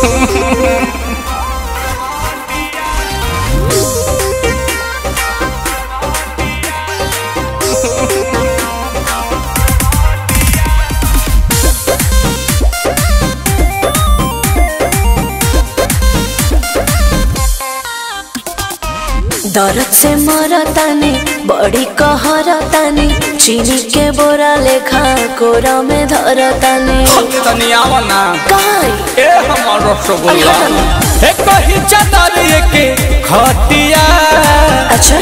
दर्द से मरतानी बड़ी कहरतानी चीनी के बोरा लेखा कोरा में धरतानी तनी आवना काई ए हमर रसगुल्ला अरे हटो। ए कही चादर के खटिया अच्छा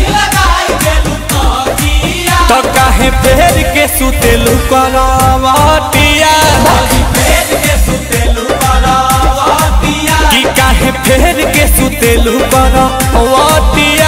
तो काहे फेर के सुतेलु करवटिया कि काहे फेर के सुतेलु करवटिया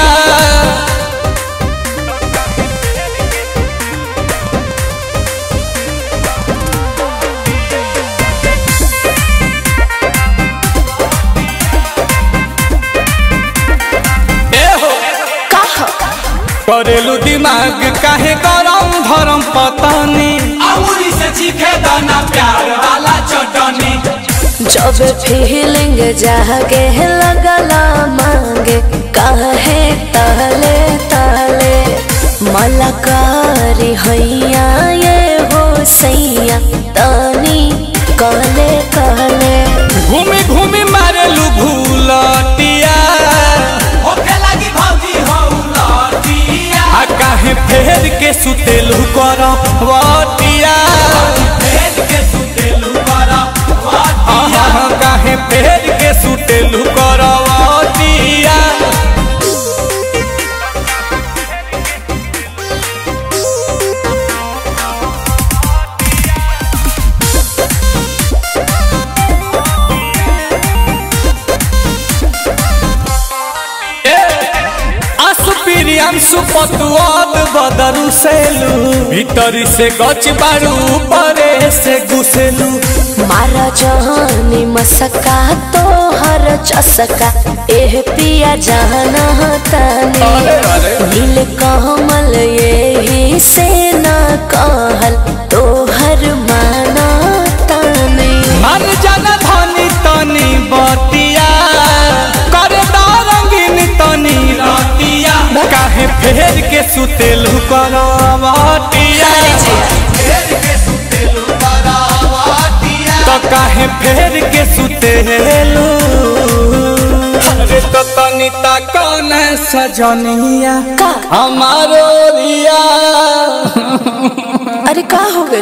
ए हो कहा करेलू दिमाग काहे गरम धरम पतानी अमूरी से चीखे दाना प्यार वाला चटनी जब फीलिंग जागे लगला मांगे काहे ताले ताले मलकारी हैया ये हो सैया तानी कहले कहले घूमी घूमी मारेलू भूलटिया होखे लगी भौजी हो लटिया आ काहे फेर के सुतेलू करवटिया भेज के सुतेलू करा आहा काहे फेर के सुतेलू करवटिया आसुपिरियांसु पतुआद बदरू सेलू भीतरी से गच बारू परे से घुसेलू मारा जहानी मसका तो हर चसका एह पिया जाना तानी अरे, अरे। नील कमल यही से ना कहल तो हर माना तानी मन जन धनी तनी बतिया कर रंगीन तनी रतिया काहे फेर के सुतेलू करवटिया भेज के सुतेलू करा तो काहे फेर के सुतेलू अरे तो तनी ता कौन सजनिया का हमारो रिया अरे का हो गइल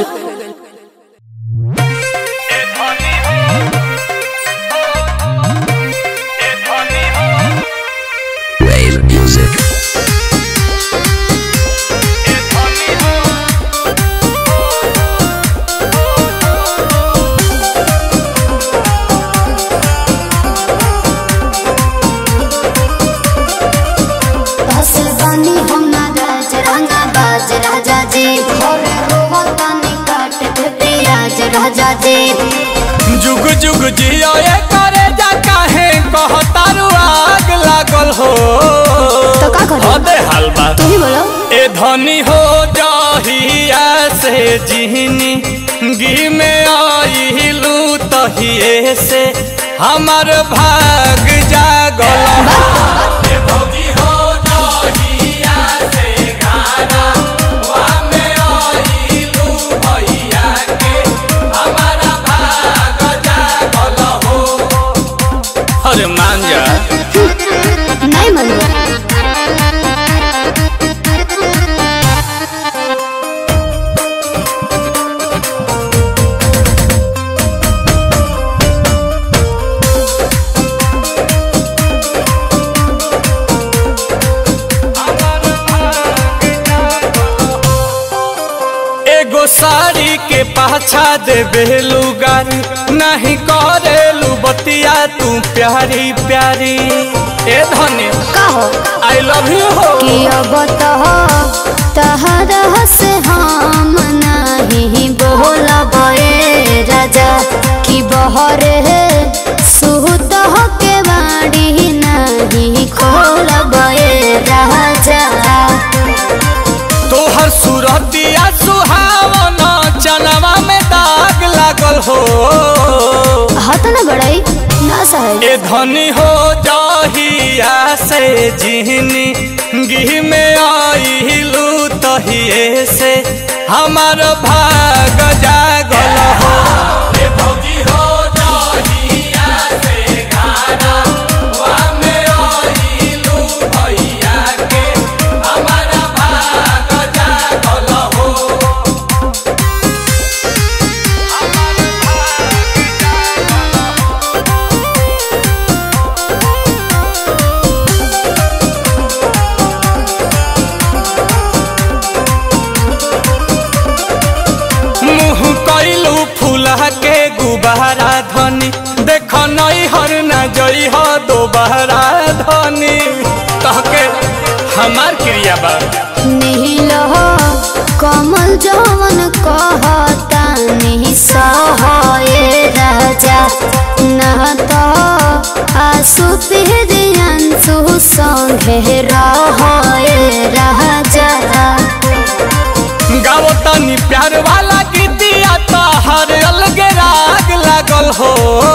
फसल बनी हम ना राज रंगा बाज राजा जी घरे रोवतानी काट के पियाज राजा जी जुग जुग जियो ये करे जा काहे कहतारू आग लागल हो तो का करी? अबे हलवा तू ही बोलो ए धनी हो जाहिया से जिहनी गी में आइलू तहिए से हमर भाग जागल ए भौजी हो जहिया से गाना वा में आइलू भैया के हमारा भाग जागल हो अरे मान जा नहीं मनु एगो साड़ी के पाछा दे बेलू गारी नहीं करेलू बतिया तू प्यारी प्यारी ए धनी का हो आई लव यू हो कि अब तो तहरा से हम नहीं बोलब ए राजा कि बहरे सुत के बाड़ी नहीं खोलब ए राजा तोहर सूरतिया सुहावन चनवा में दाग लागल हो हत न बड़ाई ए धनी हो जहिया से जिहनी गिह में आइलू तहिए से हमार भाग जागल हो ए भौजी हो जहिया से गाना वा में आइलू भैया के हमारा भाग जागल हो मुँह कैलू फूला के गुबारा धनी देख नई हर न जई हो दोबारा धनी तहके हमार क्रिया बा नील कमल जवन कहता नहीं सहे राजा न तो आसु पिहरियांसु संगे रहे राजा गाओ तनी प्यार वाला गीतिया तो हर अलगे राग लागल हो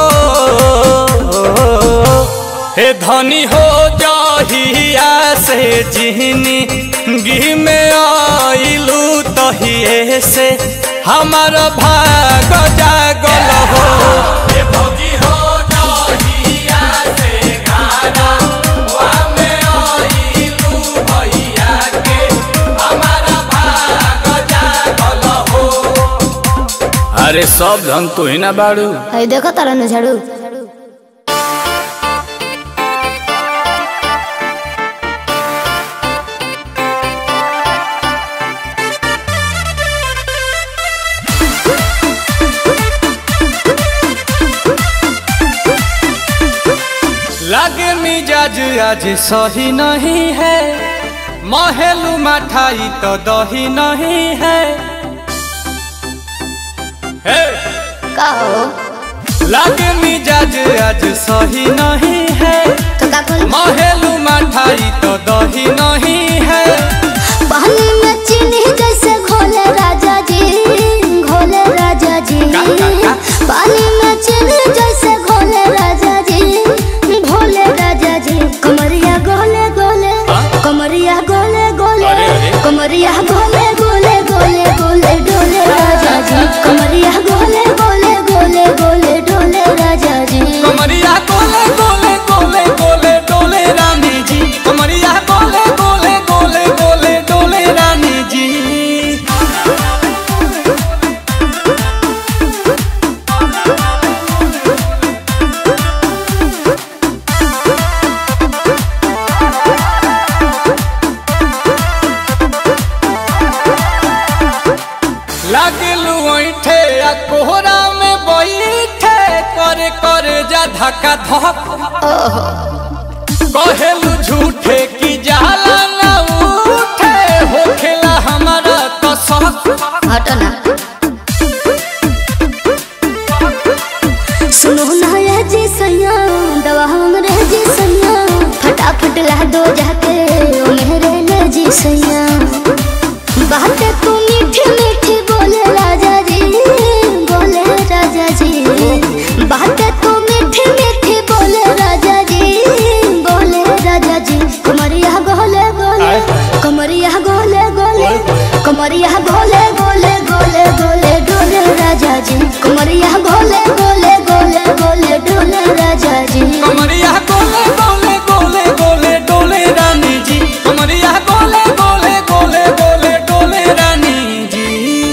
हे धनी हो जहिया से जिहनी गी में आइलू तहिए से हमार भाग जागल हो ए भौजी हो जहिया से गाना वा में आइलू भैया के हमारा भाग जागल हो अरे सब धन तू ही ना बाड़ू है देखो तारा न झाड़ू लगे मिजाज आज सही नहीं है महलू मठाई तो दही नहीं है हे! का हो लगे मिजाज आज सही नहीं है तो का कुल महलू मठाई तो दही नहीं है पानी में चीनी जैसे घोले राजा जी घोले राजा जी का, का, का? पानी में चीनी जैसे घोले राजा जी घोले राजा जी कमरिया गोले गोले हाँ? कमरिया गोले गोले अरे, अरे। कमरिया गोले गोले गोले गोले डोले राजा जी कमरिया गोले गोले गोले गोले डोले राजा जी कमरिया गोले गोले गोले गोले डोले रानी जी कमरिया गोले गोले गोले गोले डोले रानी जी लागलू ऐठे आ कोहरा में बैठे करे करे जा धक्का धक कहेलू झूठे की जाला ना उठे होखेला हमारा तो शक हटो ना सुनो ना ये जी सैया दवा हमरे जी सैया फटाफट ला दो जाके ओ मेरे ले जी सैया बातें तू मीठी मीठी बोले राजा जी बोले राजा जी बातें तू मीठी मीठी बोले राजा जी बोले राजा जी कमरिया गोले गोले कमरिया गोले गोले कमरिया गोले गोले गोले गोले डोले राजा जी कमरिया गोले गोले गोले गोले डोले राजा जी कमरिया गोले गोले गोले गोले डोले रानी जी कमरिया गोले गोले गोले गोले डोले रानी जी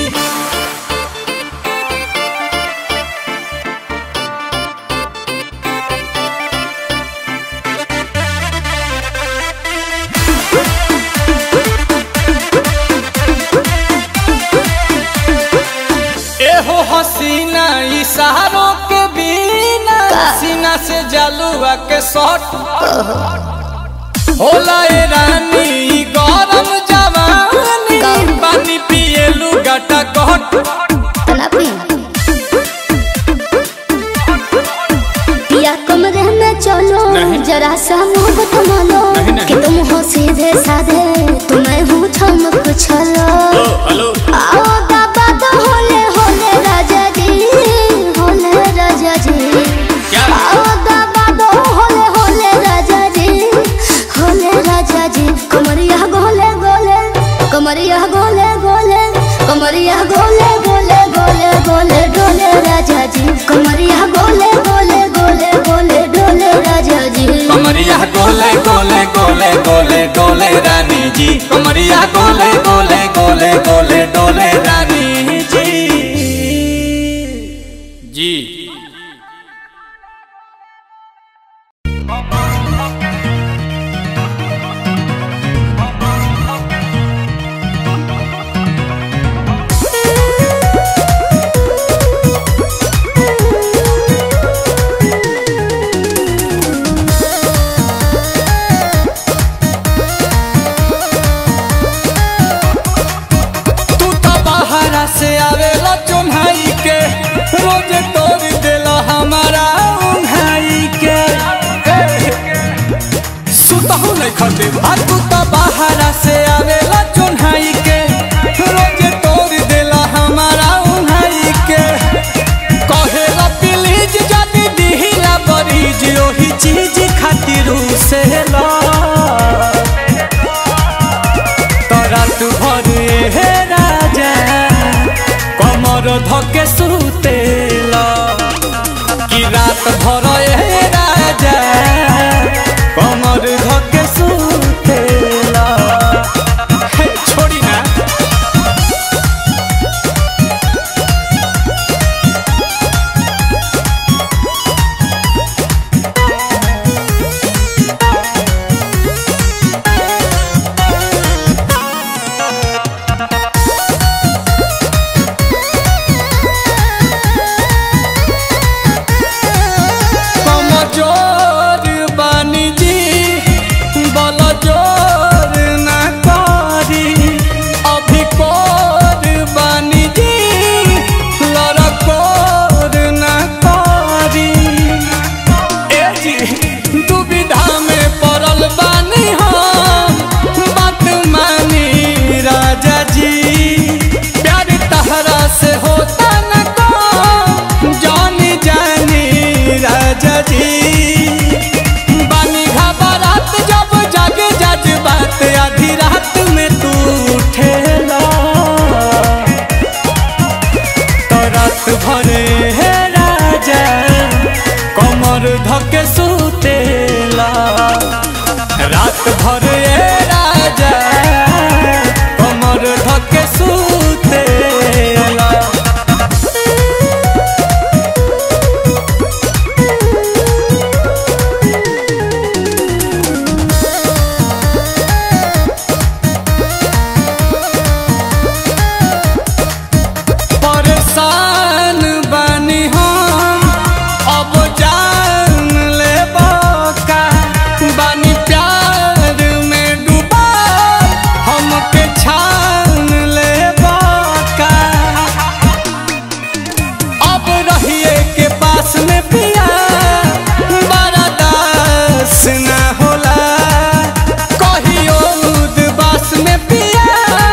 एहो हसीना इशारों के बिना सीना से जलुआ के शॉट होला ए रानी ई गरम जवानी का? पानी पिए लुगाटा गट तना पी पिया कमरे में चलो नहीं। जरा सा मोहब्बत मानो नहीं, नहीं। कि तुम हो सीधे साधे तुम्हें हूँ छमक छलो हेलो आओ बाबा तो होले होले राजा जी होले राजा जी क्या? आओ बाबा तो गोले गोले गोले गोले डोले राजा जी कमरिया गोले गोले गोले गोले डोले राजा जी कमरिया गोले गोले गोले गोले डोले रानी जी कमरिया गोले गोले गोले गोले डोले रानी जी जी तू तो बाहरा से आवेला चुन्हाई के रोज तोड़ देला हमारा उन्हाई के सुतहु नहीं खटे आ तू तो बाहरा से आवेला चुन्हाई के रोज तोड़ देला हमारा उन्हाई के कहेला प्लीज जदी दिहिला बरीज ओही चीज खातिर से ला रात भर हे राजा कमर धके सुतेला कि रात भर हे राजा कमर धके सुतेला हे छोड़ी ना कमजोर बानी जी बल जोर ना करी अभी कोर बानी जी लड़कोर ना करी ए जी दुविधा में पड़ल बानी हम बात मानी राजा जी प्यार तहरा से होता न को जानी जानी राजा जी बानी घबरात जब जागे जज बात आधी रात में तू उठेला तो रात भरे हे राजा कमर धके सुतेला रात भरे हे राजा कमर धके सुतेला परेशान बानी हम अब जान ले का बानी प्यार में डूबा हमके छान ले का अब रहिए के पास में पिया बड़ा दास ना होला कहियो उदबास में पिया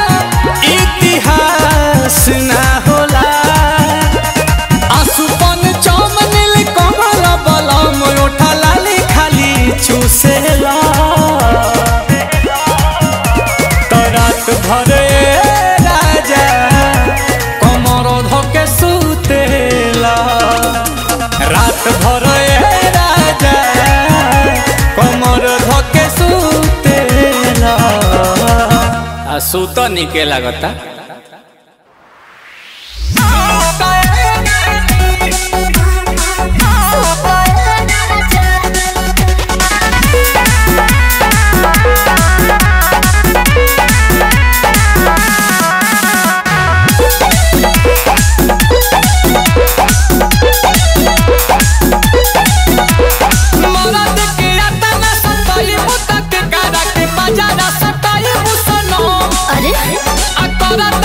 इतिहास ना होला आसुपन चम नील कमल बलम ओठा लाली खाली चूसेला तो रात भरे राजा कमर धके सुतेला रात भरे राजा कमर धके सुतेला आ सुत निके लागता मरद के अतना सताई मुतक करा के बजारा सताई मुसनो अरे आ करत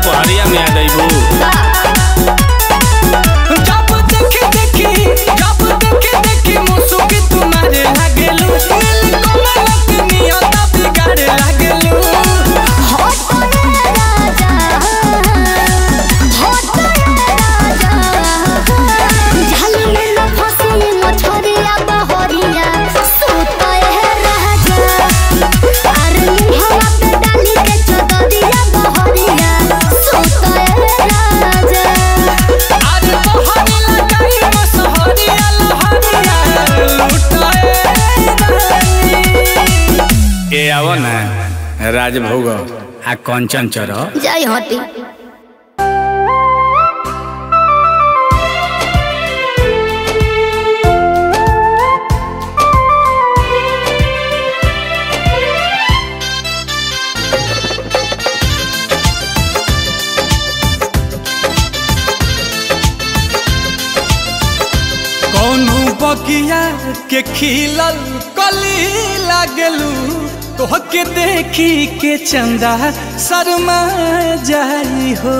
दोपहरिया में आ जाइबू जब देखी देखी जब देखी देखी मुसुकी तुम्हारे लागेलू नील कमल के नियत बिगाड़े लागेलू अरे बहरी लगाई मसहरिया लहरिया लुटाए रानी। ए आवो ना राजभोग आ कंचन चढ़ जय हटी कौनो बगिया के खिलल कली लागलू तोहके देखी के चंदा शर्मा जाई हो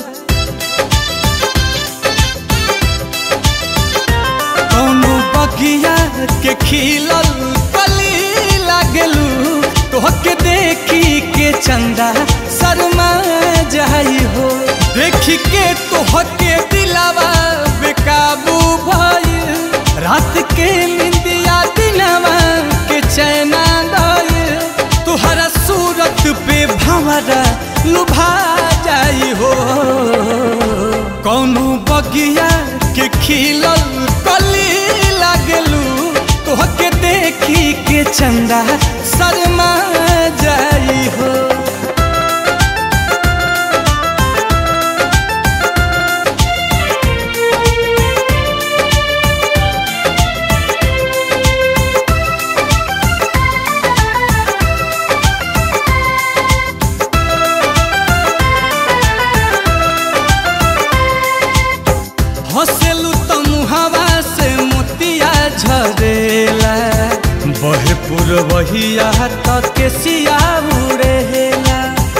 कौनो बगिया के खिलल कली लागलू तोहके देखी के चंदा शर्मा जाई हो देखी के तोहके दिलावा बेकाबू भइल रात के निंदिया दिनवा के चैना दइल तुहरा सूरत पे भंवरा लुभा जाई हो कौनो बगिया के खिलल कली लागलू तोहके देखी के चंदा शर्मा जाई हो हंसेलू तो मुहावा से मोतिया झरेला बहे पुरवहिया तक के सिया उड़ेला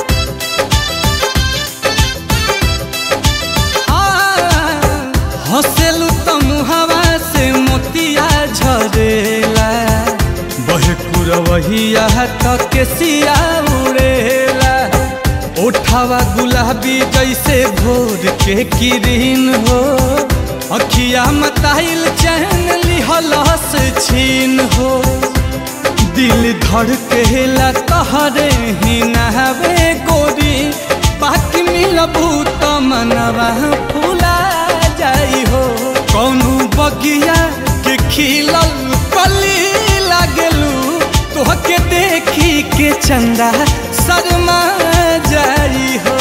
हंसेलू तो मुहावा से मोतिया झरेला बहे पुरवहिया तक के सिया उड़ेला ओठावा गुलाबी जैसे भोर के किरीन हो अखिया मताइल चैन लिहलस छीन हो दिल धड़केला तहरे ही नहबे गोरी बाकी मिलबू त मनवा फूला जाई हो कौनो बगिया के खिलल कली लागलू तोहके देखी के चंदा शर्मा जाई हो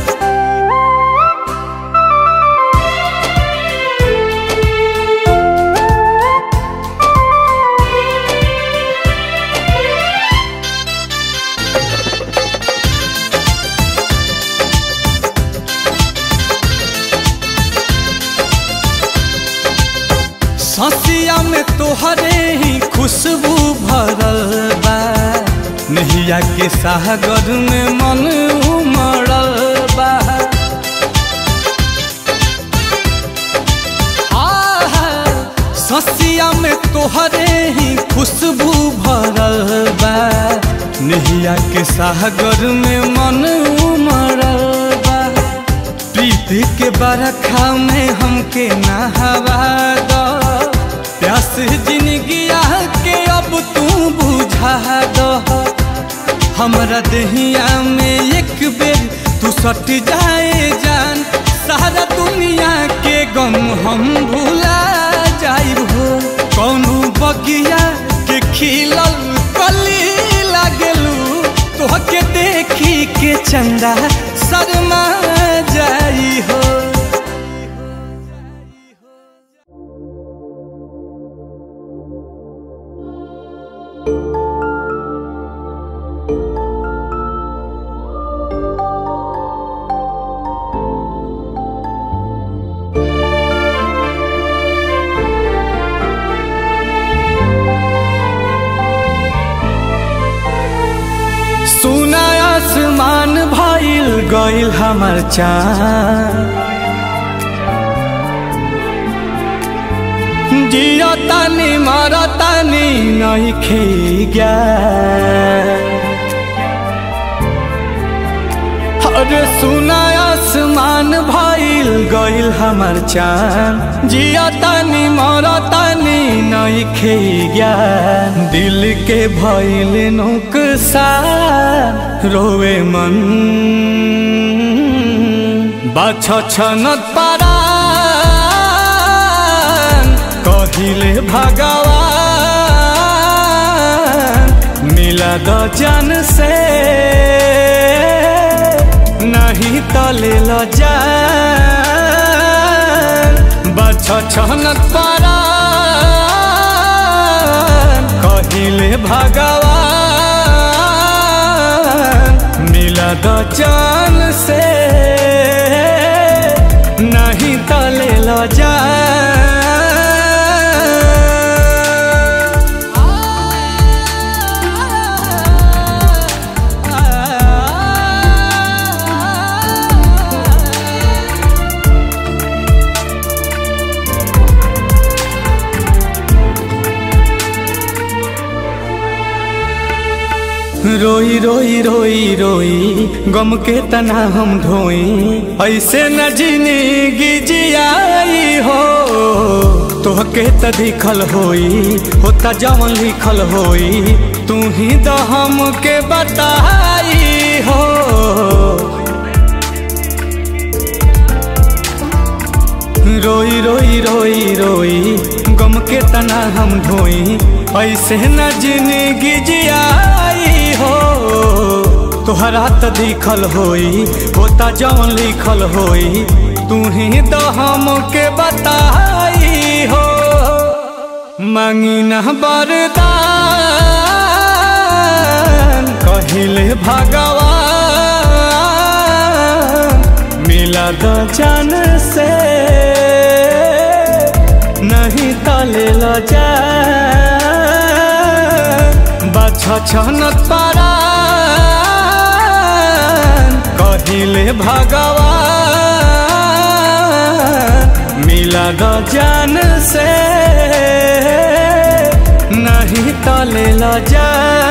ससिया में तोहरे ही खुशबू भरल बा नहिया के सागर में मन उमड़ल बा आहा, ससिया में तोहरे ही खुशबू भरल बा नहिया के सागर में मन उमड़ल बा प्रीत के बरखा में हमके नहवा दो प्यास जिंदगिया के अब तू बुझा दो हमरा दहिया में एक बेर तू सट जाए जान सारा दुनिया के गम हम भुला जाइब हो कौनो बगिया के खिलल कली लागलू तोहके देखी के चंदा शर्मा जाई हो सुना आसमान भइल गइल हमर चाँद जियो तानी मर तानी नहीं खे अरे सुना आसमान भइल गइल हमर चाँद जिया तानी मर तानी नहीं खे दिल के भइल नुकसान रोवे मन बाछ छनत पारान कहिले भगवान मिला द जन से नहीं तले ल जान बाछ छनत पारान कहिले भगवान मिला द जान से नहीं तले ल रोई रोई रोई रोई गम के तना हम ढोई ऐसे न जिंदगी जियाई हो तोहके त दिखल होई होता जवन लिखल होई तू ही तो हमके बताई हो रोई रोई रोई रोई गम के तना हम ढोई ऐसे न जिंदगी जियाई हो तोहरा त दिखल होई होता जवन लिखल होई तू ही तो हमके बताई हो मांगी न बरदान कहिले भगवान मिला द जन से नहीं तले ल जा बाछ छनत पारान कहिले भगवान मिला द जान से नहीं तले ल जा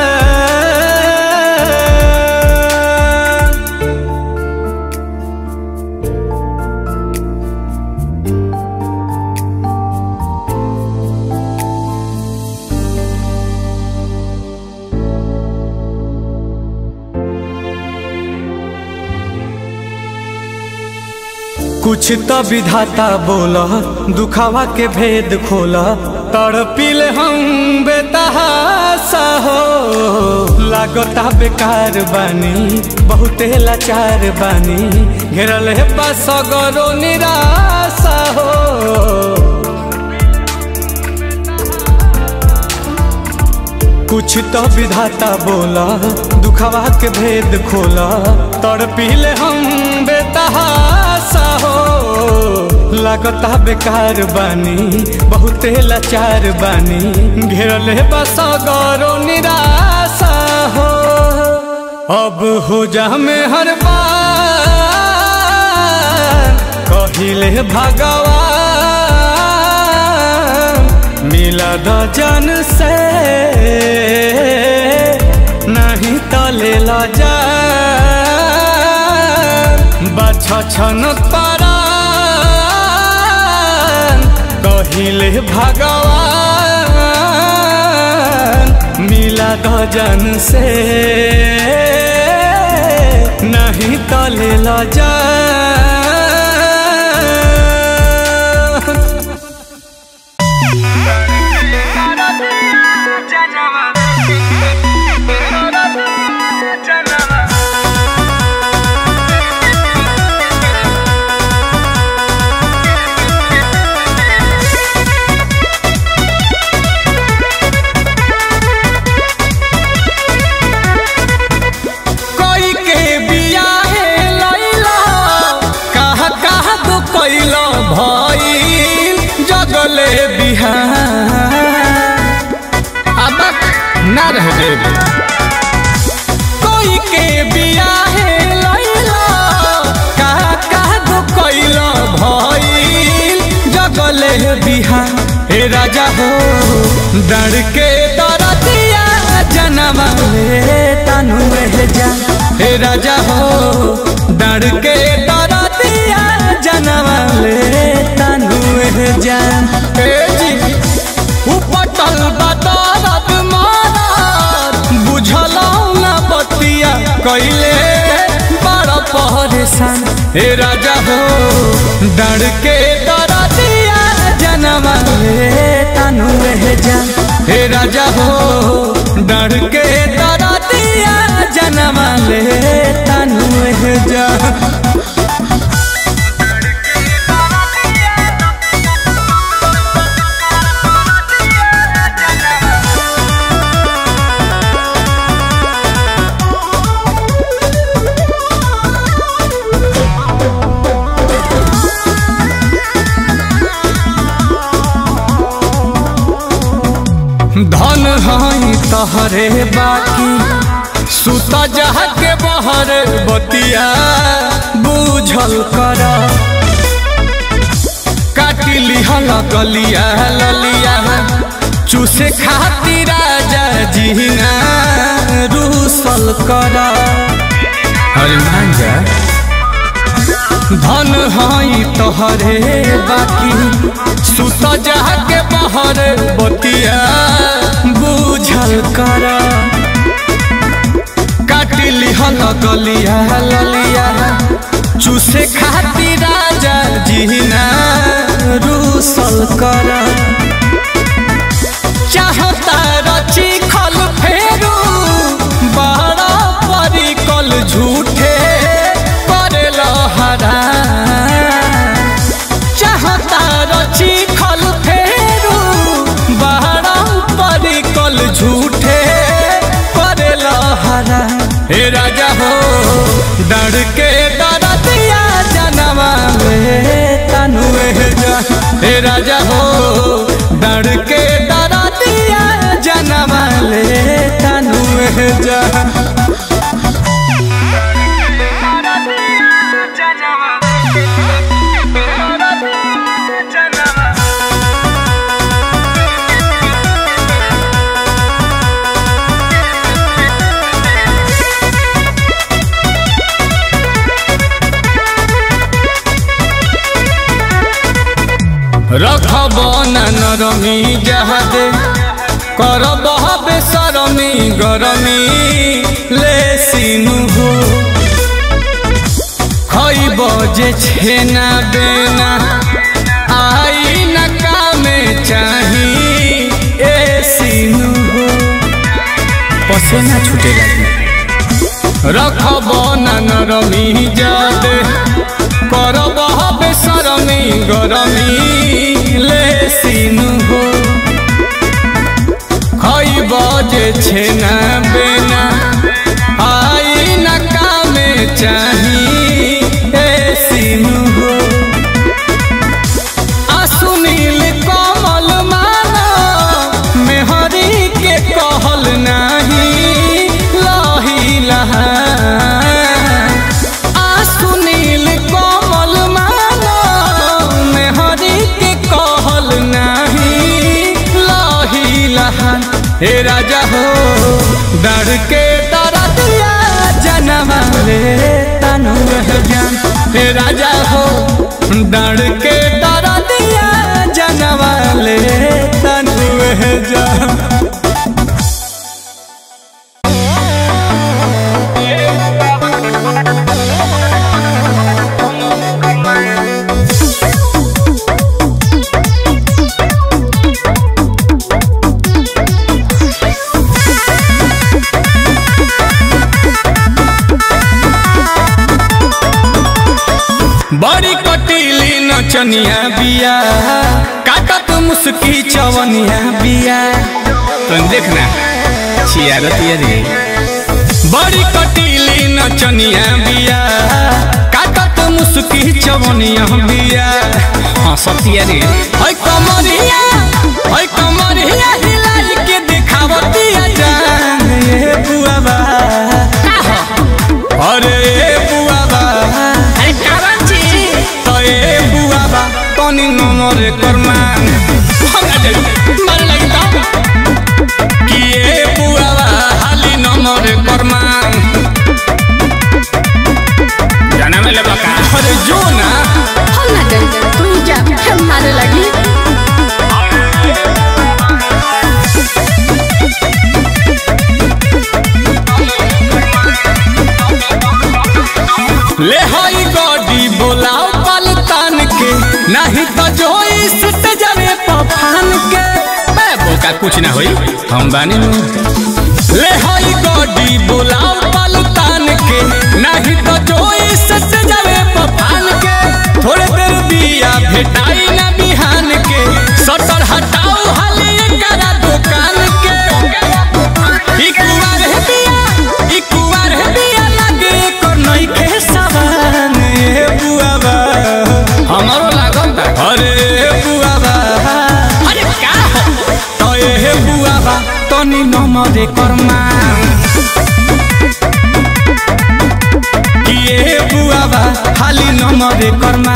कुछ तो विधाता बोला दुखावा के भेद खोला तड़पिल हम बेतहासा हो लागता बेकार बानी बहुते लाचार बानी घेरल है पास गरो निराशा हो कुछ तो विधाता बोला दुखावा के भेद खोला तड़पिल हम बेतहासा हो लागता बेकार बानी बहुते लाचार बानी घेरल है बस गौरो निराशा हो अब हो जा में हर बार कहिले भगवान मिला द जन से नहीं तले ल जा बाछ छनत पारान कहिले भगवान मिला द जन से नहीं तले ल जा कोई के बियाहे लैला राजा हो डर के दरदिया जनवा ले तनु में जा हे राजा हो डर के दरदिया जनवा ले तनु में जा हे जी उपटल बदरत मारत बुझलौ ना बतिया कैले बड़ा परेशान हे राजा हो डर के दरदिया जनवा ले तनु में जा हे राजा हो डर के दरदिया जनवा ले तनु में जा धन हई तहरे बाकी सुत जह के बहर बतिया बूझल कर काटी लिहल गलिया ललिया चूसे खातिर राजा जीना रूसल कर अरे मान जा धन हई तोहरे बाकी सुत जह के बहर बतिया बूझल कर काटी लिहल गलिया ललिया चूसे खातिर राजा जीना रूसल कर चाहता रची खल फेरू बड़ा परिकल झूठे करेल हरा चाहता रची खल फेरू बड़ा परिकल झूठे करेल हरा हे राजा हो डर के डरतिया जनवा में तनु जा हे राजा हो डर के डरतिया जनवा ले तनु जा रखब न नरमी जहादे करब बेसरमी गरमी ले सिनु हो खइब जे छेना बेना आई न कामे चाही ए सिनु हो पसेना छूटे लगी रखब न नरमी जादे करब बेसरमी गरमी ले सिनु हो खइब जे छेना बेना आई न कामे चाही ए सिनु हो आ सुनील कमल माना मेहरी के कहल नाही लही लहा आ सुनील कमल माना मेहरी के कहल नाही लही लहा हे राजा हो डर के दरदिया जनवा ले तनु जान हे राजा हो डर के दरदिया जनवा ले तनु जान बड़ी कटीली नचनिया बिया काटत मुस्की चवनिया बिया तुम देखना छियारतिया रे बड़ी कटीली नचनिया बिया काटत मुस्की चवनिया बिया हाँ सतिया रे है कमरिया है कमरिया हिलाई के दिखावतिया जान ये बुआ बा अरे ए बुआ बा तो ए बुआ बा तनी नमरे करमान हमरा जाई कुछ ना होई हम बानी ले हई गड्डी बोलाओ पलतान के नहीं तो जोई सट जावे पपान के थोड़े देर बिया भेटाई ना बिहान के सटर हटाओ हाली करा दुकान के ई कुवार है बिया ई कुवार है बिया लागे को नई के सवान ए बुआबा हमारो लागल बा अरे बुआबा अरे का हो तो ए बुआबा तनी नमरे कर्मा कि ए बुआबा खाली नमरे कर्मा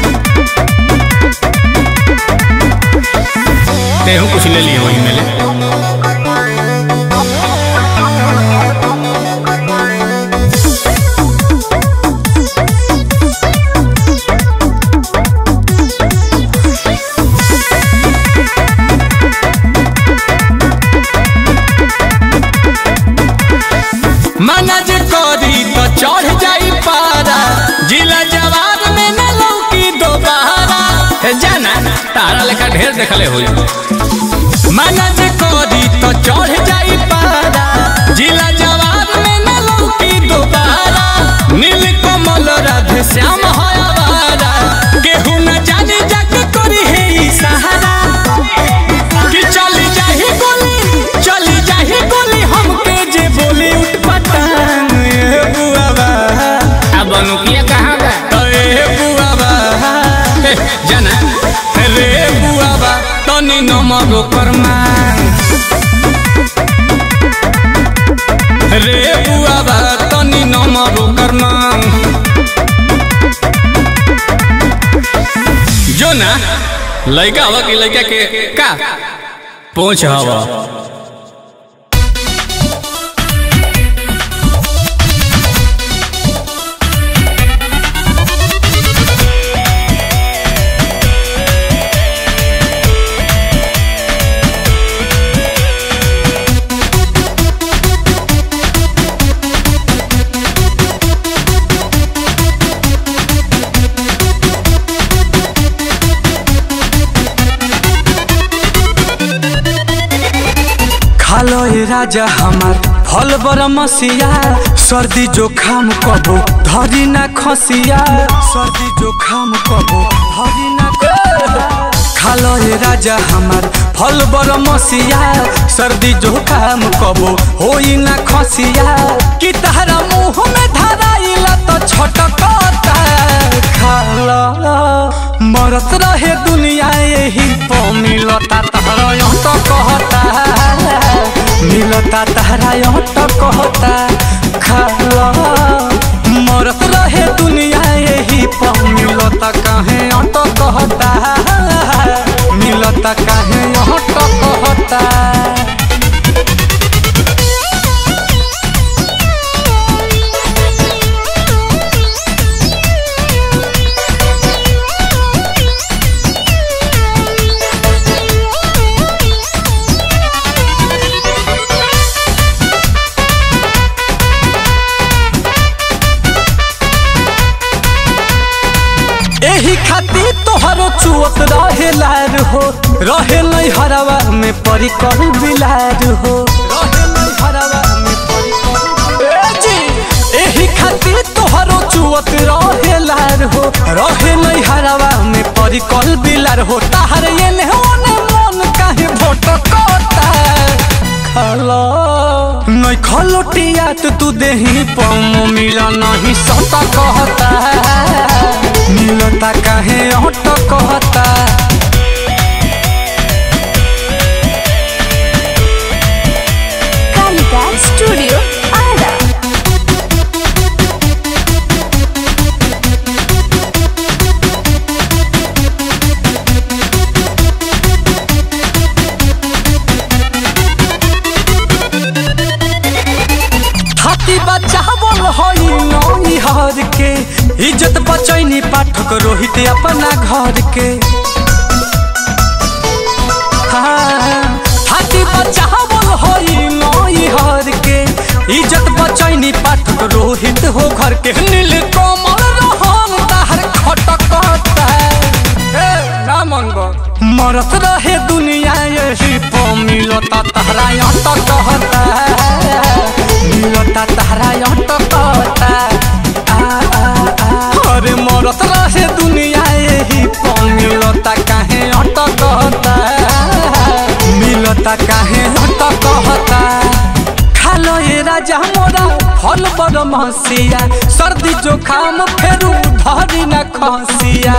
तेहू कुछ ले लिए वही मेले मना जे करी तो चढ़ जाई पारा जिला जवाब में न लौकी दोबारा हे जाना तारा लेखा ढेर देखले होई मना जे करी तो चढ़ जाई पारा जिला जवाब में न लौकी दोबारा नील कमल राधे श्याम है आवारा केहू न जाने जाके करी है ई सहारा कि चली जाही गोली चली जाही गोली हमके जे बोली उठ पटांग ए बुआबा अब अनुकिया कहाँ बा ए बुआबा ए, जाना रे बुआबा तनी नमगो कर्मा रे बुआबा तनी नमगो कर्मा जो ना लड़का हवा कि लड़का के का पहुंच हवा खालो ए राजा हमार फल बर मसिया सर्दी जोखाम कबो धरी ना खसिया सर्दी जोखाम कबो धरी ना खालो ए राजा हमार फल बर मसिया सर्दी जोखाम कबो होई ना खसिया कि तहरा मुंह में धराइला तो छटकता खाला मरत रहे दुनिया यही प मिलता तहरा यहाँ तो कहता मिलता तहरा यहाँ तो कहता खाला मरत रहे दुनिया यही प मिलता काहे यहाँ तो कहता मिलता काहे यहाँ तो कहता एही खातिर तोहरो चुअत रहे लार हो रहे नहीं हरवा में परी कर बिलार हो रहे नहीं हरवा में परी कर ए जी एही खातिर तोहरो चुअत रहे लार हो रहे नहीं हरवा में परी कर बिलार हो ताहर ये ने ओने मन काहे भटकता खाला नहीं खलोटिया तो तू देही पम मिला नहीं सता कहता मिलता काहे ऑट कहता कालिका स्टूडियो आरा हाथी बच्चा बोल हई नई हर के इज्जत बचैनी पाठक रोहित अपना घर के हाँ, हाथी बच्चा बोल हई नई हर के इज्जत बचैनी पाठक रोहित हो घर के नील कमल रहन ताहर खटकता ए, ना मन मरत रहे दुनिया यही प मिल मिलता तहरा अटक कहता मिलता तहरा अटक कहता आ, आ, आ। अरे मरत रहे दुनिया यही पर मिलता काहे अटक कहता मिलता काहे अटक कहता खालो ये राजा मोरा फल बड़ महसिया सर्दी जोखाम फेरू धरी न खसिया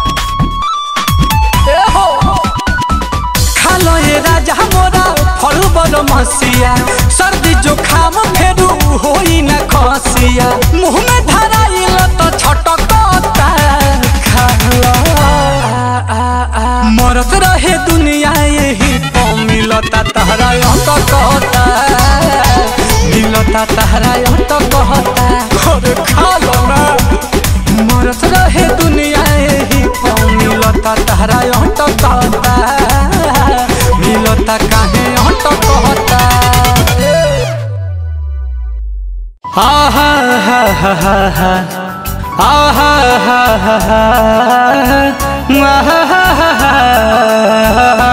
ए हो खालो ये राजा मोरा फल बड़ महसिया सर्दी जोखाम फेरू होई न खसिया मुंह में धराइल तो छटकता खालो मरत रहे दुनिया यही तो मिलता तहरा अंक कहता मिलता तहरा अंक कहता अरे खा लो ना मरत रहे दुनिया यही तो मिलता तहरा अंक कहता मिलता काहे अंक कहता हा हा हा हा हा हा आहा हा हा हा आहा हा हा हा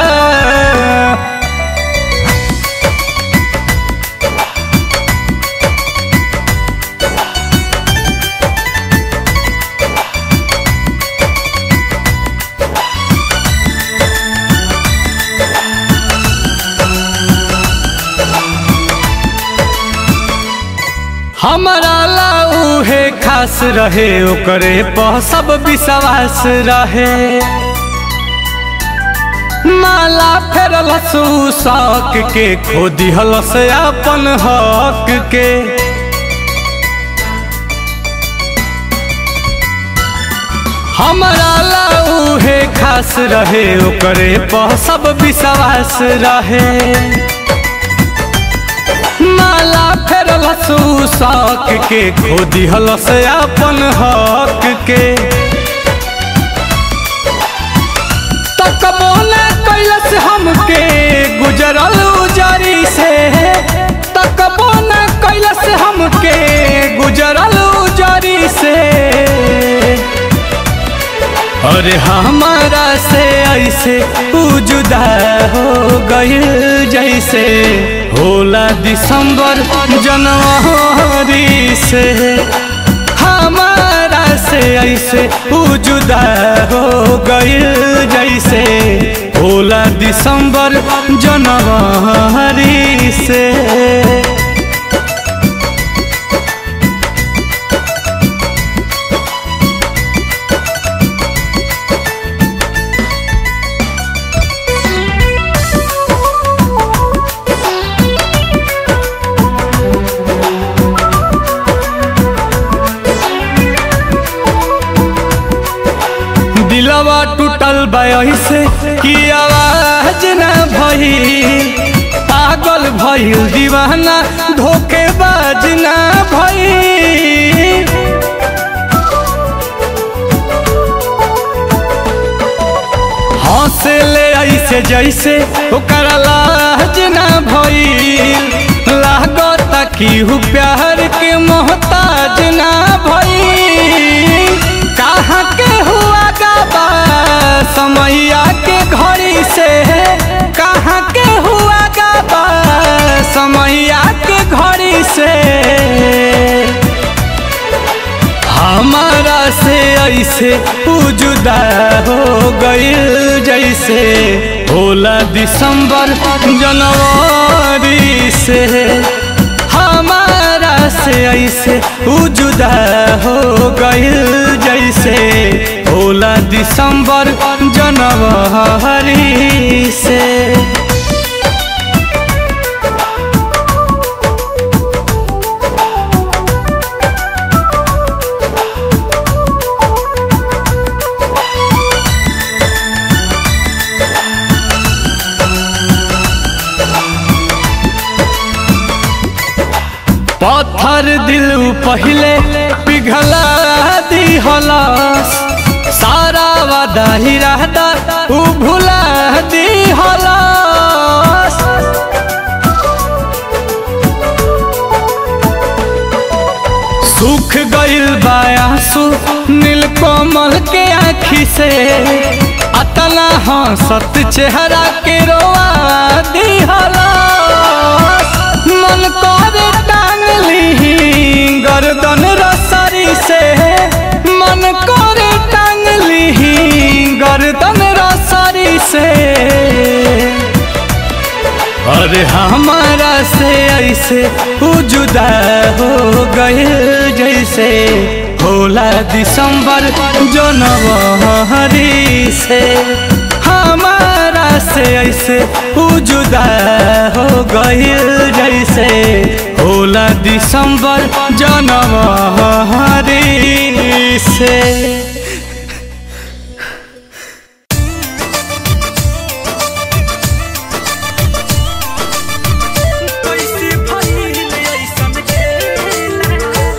हमारा लाऊ है खास रहे ओकरे पर सब विश्वास रहे माला फेरल शौक के खो दिहल से अपन हक के हमारा लाऊ है खास रहे ओकरे पर सब विश्वास रहे माला फेरल शौक के खो दिहल से अपन हक के तकबो न कैलस हमके गुजरल उजरी से तकबो न कैलस हमके गुजरल उजरी से अरे हमारा से ऐसे उ जुदा हो गइल जैसे होला दिसंबर जनवरी से हमारा से ऐसे उ जुदा हो गइल जैसे होला दिसंबर जनवरी से दिलवा टूटल से कि आवाज न भई पागल भइल दीवाना धोखेबाज न भई हंसे ले ऐसे जैसे ओकर लाज न भइल लागत कि हु प्यार के मोहताज न भइल कहाँ के हुआ गाबा समैया के घड़ी से कहाँ के हुआ गाबा समैया के घड़ी से हमारा से ऐसे उ जुदा हो गइल जैसे होला दिसंबर जनवरी से हमारा से ऐसे उ जुदा हो गइल जैसे होला दिसंबर जनवरी से पत्थर दिल पहले पिघला दी हलास सारा वादा ही रहता उ भुला दी हलास सूख गइल बायासु नीलकमल के आँखी से अतना हंसत चेहरा के रोआ दी अरे हमारा से ऐसे उ जुदा हो गए जैसे होला दिसंबर जनवरी से हमारा से ऐसे उ जुदा हो गए जैसे होला दिसंबर जनवरी से कैसे भइल ऐसन खेला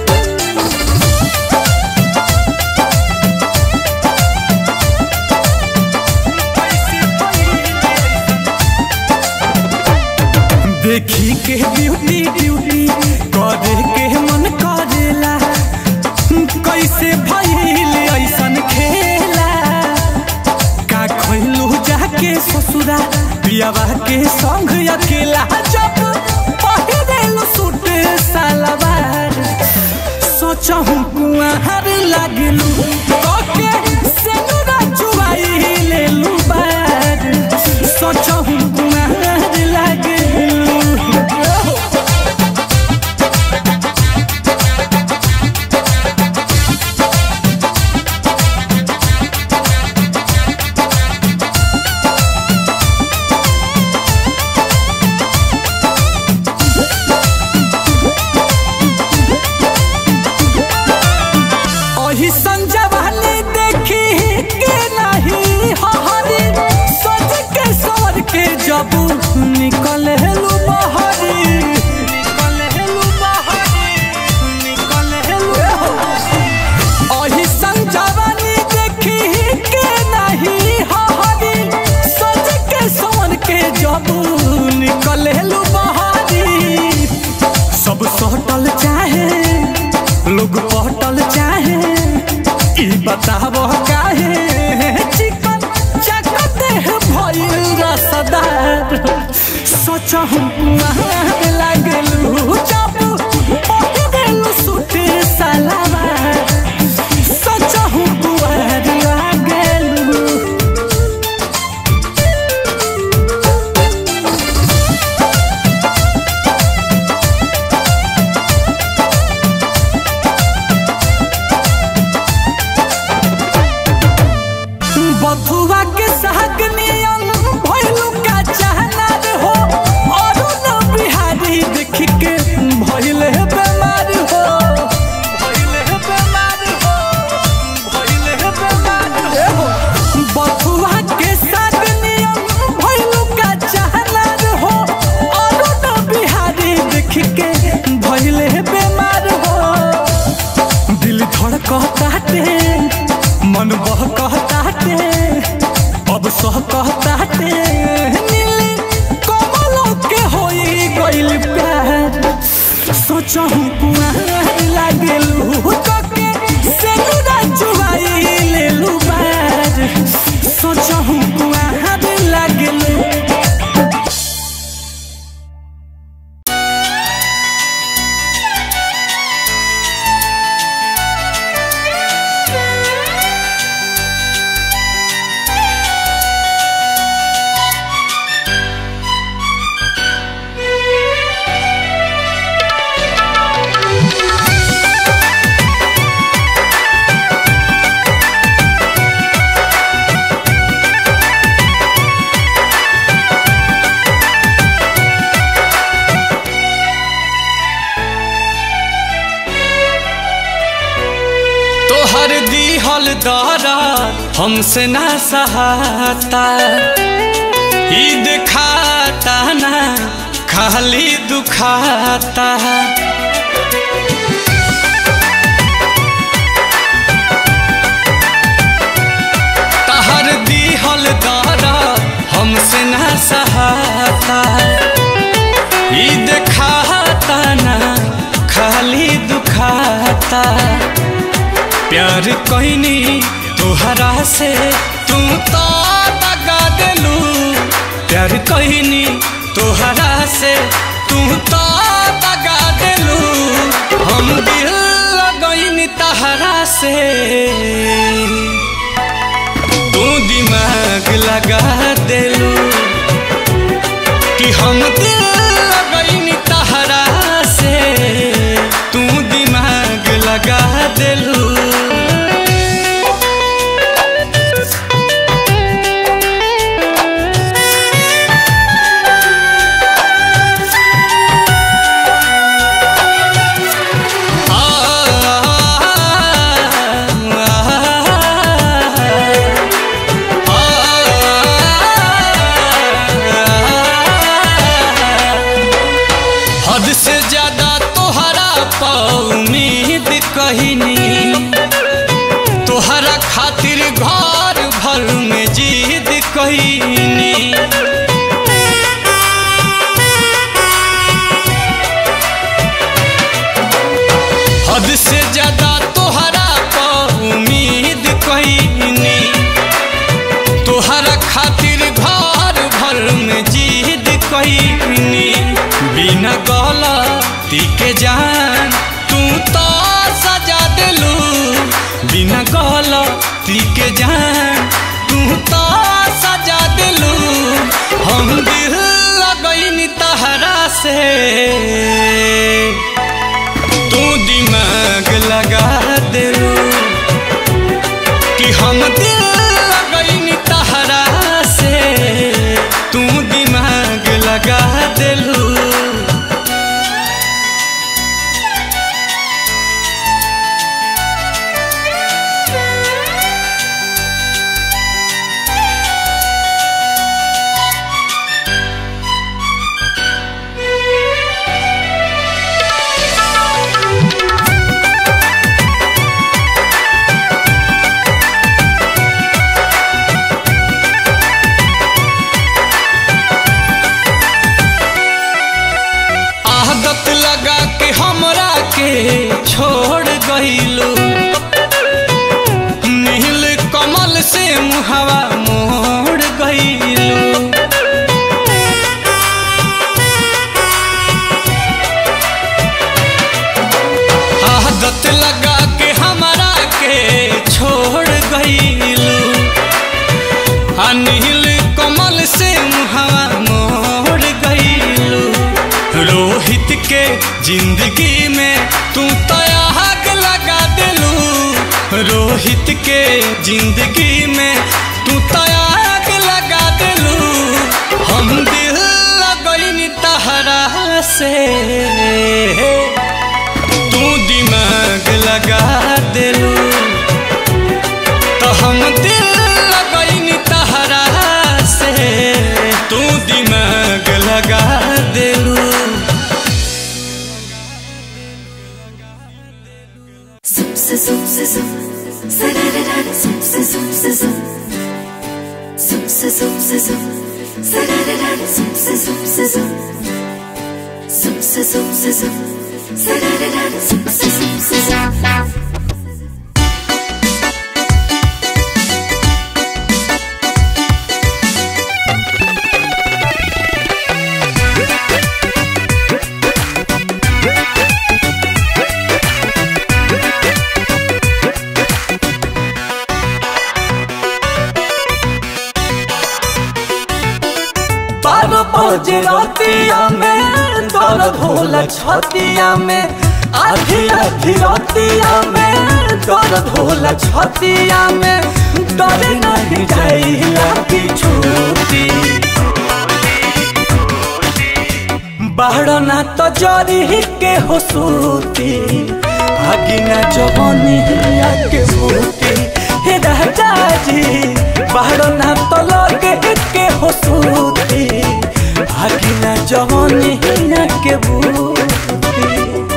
देखी के ब्यूटी ब्यूटी करे के मन करेला कैसे भइल ऐसन खेला का खैलू जाके ससुरा पियावा के संग अकेला जब पहिरेलू सूट सलवार सोचहूँ कुआर लागलू ओके सेनुरा चुवाई लेलू बार सोचहूँ कुआर लागलू ओही संजवानी देखी के नहीं हहरी सज के सवर के जब निकल हेलू बहरी निकल हेलू बहरी निकल हेलू ओही संजवानी देखी के नहीं हहरी सज के सवर के जब निकल हेलू बहरी सब सटल चाहे लोग पटल चाहे ई बताब काहे चिकन चकते भइल रसदार सोचहु कुआर लागलू जब पहिरेलू सूट सलवार सोचहु कुआर लागलू बथुआ के साग नियन भइलू का चाहना रे हो और न बिहारी देख के भइल है बेमार हो भइल है बेमार हो भइल है बेमार हो बथुआ के साग नियन भइलू का चाहना रे हो और न बिहारी देख के भइल है बेमार हो दिल धड़कताटे मन बहकताटे अब सहकताटे नीली कमलों के होई गइल प्यार सोचहु कुआर लागलू कके सेनुरा चुवाई लेलू बार सोचहु कुआर लागलू तोहर दिहल दारा हमसे ना सहाता ईद खाता ना खाली दुखाता तहर दिहल दारा हमसे ना सहाता ईद खाता ना खाली दुखाता प्यार कहनी तोहरा से तू तो दगा दिलू प्यार कहनी तोहरा से तू तो दगा दिलू हम दिल लगनी तहरा से तू दिमाग लगा दिलू कि हम दिल लगैनी तहरा से तू दिमाग लगा दिलू हद से ज्यादा तोहरा पा उम्मीद कहीनी तोहरा खातिर घर भर में जीद कहीनी हद से ज्यादा तोहरा पा उम्मीद कहीनी तोहरा खातिर घर भर में जीद कहीनी बिना गलती के जान तू तो सजा दिलू बिना गलती के जान तू तो सजा दिलू हम दिल लगैनी तहरा से तू दिमाग लगा दिलू कि हम दिल लगैनी तहरा से तू दिमाग लगा दिलू आदत लगा के हमरा के छोड़ गईलू नील कमल से मुहवा मोड़ गईलू आदत लगा के हमरा के छोड़ गईलू आ नील कमल से मुहवा मोड़ गईलू रोहित के जिंदगी में तू तो आग लगा दिलू रोहित के जिंदगी में तू तो आग लगा दिलू हम दिल लगैनी तहरा से तू दिमाग लगा दिलू तो हम दिल लगैनी तहरा से तू दिमाग लगा दिलू Zoom, sa, zoom, sa, zoom. Sa-da-da-da, zoom, sa, zoom, sa, zoom. Zoom, sa, zoom, sa, zoom. Sa-da-da-da, zoom, sa, zoom, sa, zoom. Zoom, sa, zoom, sa, zoom. Sa-da-da-da, zoom, sa, zoom, sa, zoom. बारह बजे रातिया में दर्द होला छतिया में आधी आधी रातिया में दर्द होला छतिया में डर नहीं जाइला की छूटी बाहर ना तो जरी के हो सूती आगी ना जवानी के बूटी हे राजा जी बाहर ना तो लगे के हो सूती आगी ना जवानी के बूटी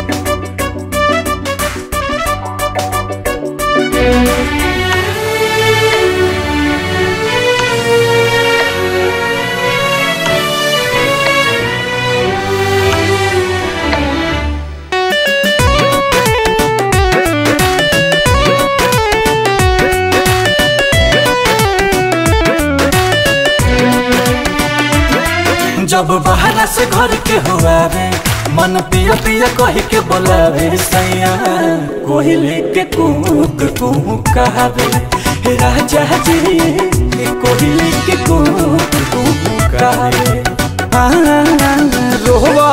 जब बाहर से घर के हुआवे मन पिया पिया कह के बोलावे सैया कोयले के कुक कुक कहावे हे राजा जी कोयले के कुक कुक कहावे हाँ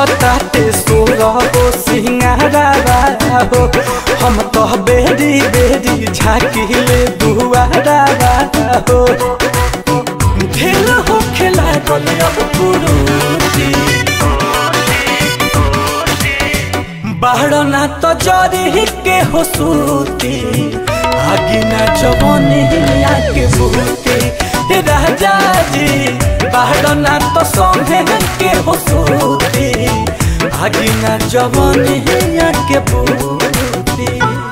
करताटे सोरा हो सिंगारा हो हम तो बेरी बेरी झाकिले दुआरा हो ढेर हो खेला गले अब कुरूती बाहर तो जरी के हो सूती आगे ना जवानी आके बूती हे राजा जी बाहर ना तो सोहे के हो सूती आगे ना जवानी आके बूती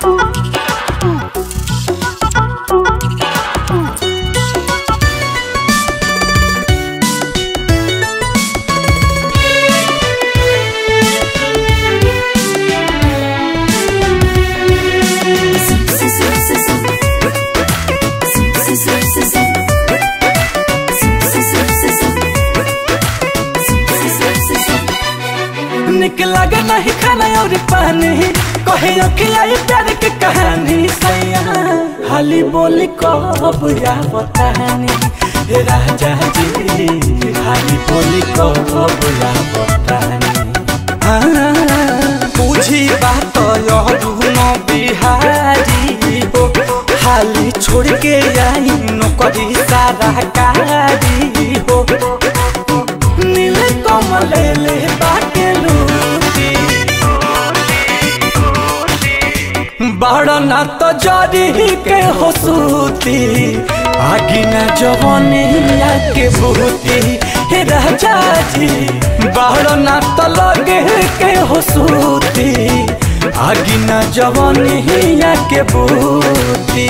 निक लगे नहीं खाना और पानी कहे अखिलाई प्यार के कहानी सैया हाली बोली कब या बतानी हे राजा जी हाली बोली कब या बतानी हाँ, बुझी बात यह बिहारी हो हाली छोड़ के आई नौकरी सारा कारी हो नील कमल ले बाटे लूटी बड़ ना तो जरी के हो सूती आगी ना जवानी के बूती हे राजा जी बड़ ना तो लगे के हो सूती आगी ना जवानी के बूती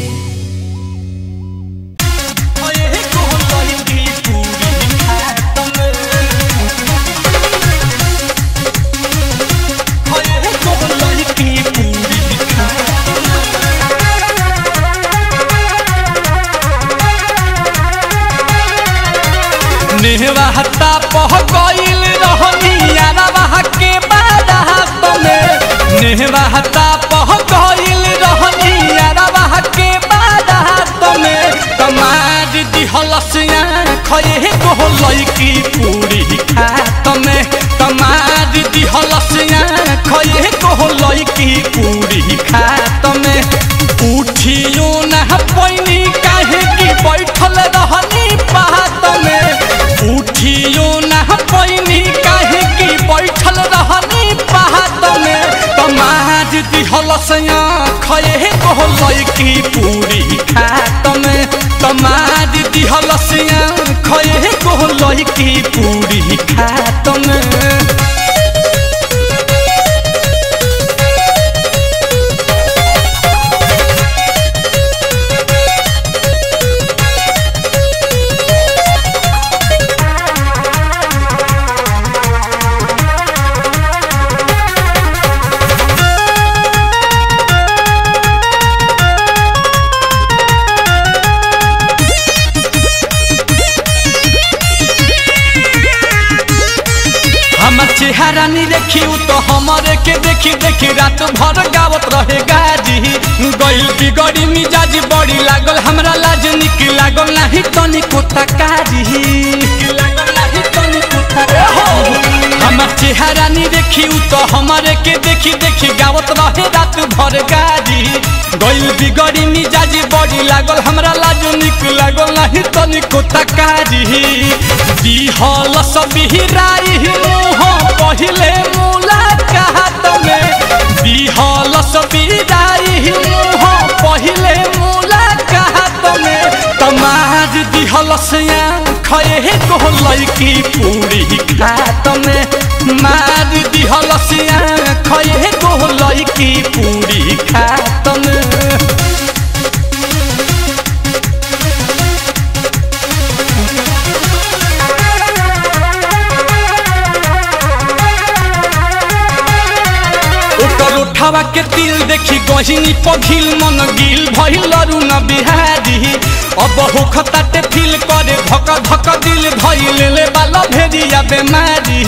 नेहवाता पह गईल रहनी यारवा के बारात में नेहवाता पह गईल रहनी यारवा के बारात में तमाज दिहलसिया खये को लईकी पूरी खात में तमाज दिहलसिया खये को लईकी पूरी खात में उठियो ना पैनी काहे की बैठल रहनी पात में उठियो ना पैनी काहे की बैठल रहनी पात में तमाज दिहलसया खये को लईकी पूरी खात में तमाज दिहलसया खये को लईकी पूरी खात में हमर चेहरा नी देखी उ तो हमरे के देखी देखी रात भर गावत रहे गाजी गइल बिगड़ी मिजाज बड़ी लागल हमरा लाज निक लागल नाही तनी कोता कारी हमर चेहरा नी देखी उ तो हमरे के देखी देखी गावत रहे रात भर गाजी गइल बिगड़ी मिजाज बड़ी लागल हमरा लाज निक लागल नाही तनी कोता कारी दिहल सब बिहराई मुँह पहिले मुलाकात में दिहल सब बिहराई मुँह पहिले मुलाकात में तमाज दिहल से खये को लड़की पूरी खात में मार दिहल से खये को लड़की पूरी खात में ओकर उठावा के दिल देखी गहिनी पघिल मन गिल भइल रुन बिहारी अब होखताटे फील करे धक धक दिल धइल ले बाला भेजिया बेमारी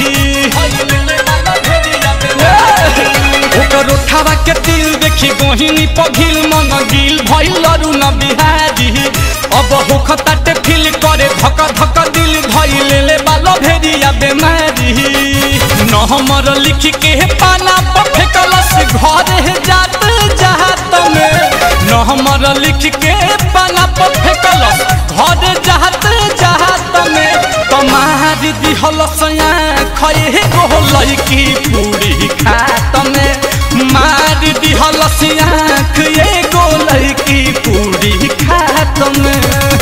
ओकर उठावा के दिल देखी गहिनी पघिल मन गिल भइल रुन बिहारी अब होखताटे फील करे धक धक दिल धइल ले बाला भेजिया बेमारी नंबर लिख के पाना पर फेंकलस घर जात जात में नंबर लिख के पाना पर फेंकलस घर जात जात में कमार दिहलस खए गो लड़की पूरी खात में मार दिहलस आँख एगो लड़की पूरी खात में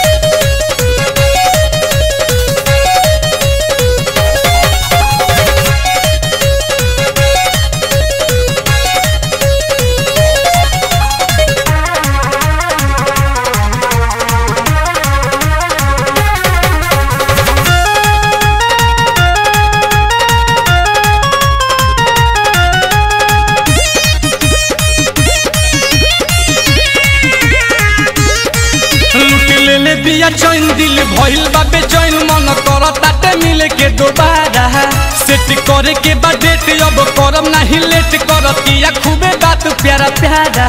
लूट ले ले बिया चैन दिल भइल बा बेचैन मन कर ताटे मिले के दोबारा सेट करे के बा डेट अब करम नाही लेट करतिया खूबे बात प्यारा प्यारा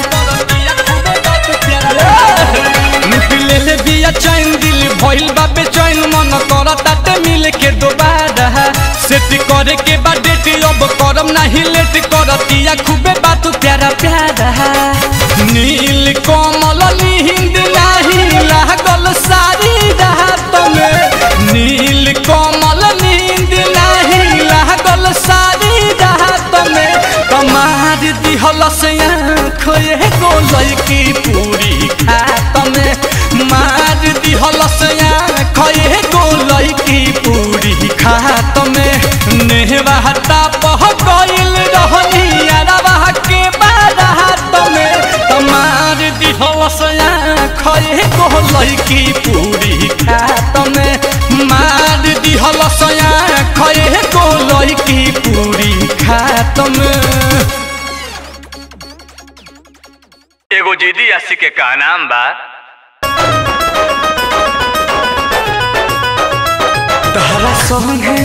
लूट ले ले बिया चैन दिल भइल बा बेचैन मन कर ताटे मिले के दोबारा सेट करे के बा डेट अब करम नाही लेट करतिया खूबे बात प्यारा प्यारा नील कमल निहिंद नाही लागल सारी रात में नील कमल नींद नाही लागल सारी रात में कमार दिहलस आँख एगो लड़की पूरी खात में मार दिहलस आँख एगो लड़की पूरी खात में नेहवाता पह गइल रहनी अरवा के बारात में कमार दिहलस आँख एगो लड़की पूरी खात में मार दिहलस आँख एगो लड़की पूरी खात में एगो जिदी अस्सी के का नाम बा तहरा संगे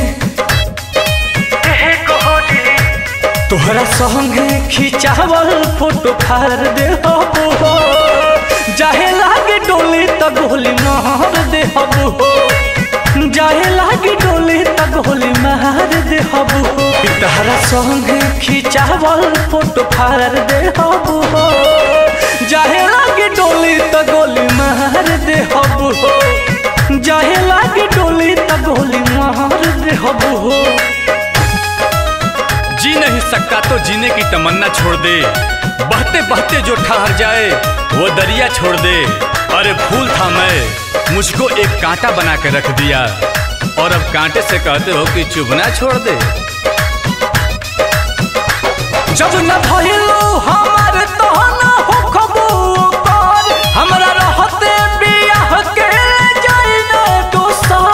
तोहरा संगे खिंचावल फोटो फाड़ दे हो जाहे लागे डोली त गोली मार दे हो जाहे लागे डोली त गोली मार दे हो तहरा संगे खिंचावल फोटो फाड़ दे हो जाहे लागे डोली त गोली मार दे हो जाहे लागे डोली त गोली मार दे हो जी नहीं सकता तो जीने की तमन्ना छोड़ दे बहते बहते जो ठहर जाए वो दरिया छोड़ दे अरे भूल था मैं मुझको एक कांटा बना के रख दिया और अब कांटे से कहते हो कि चुभना छोड़ दे जब न भइलो हमार तो न हो खबर हमरा रहते बियाह के जाई न दोसर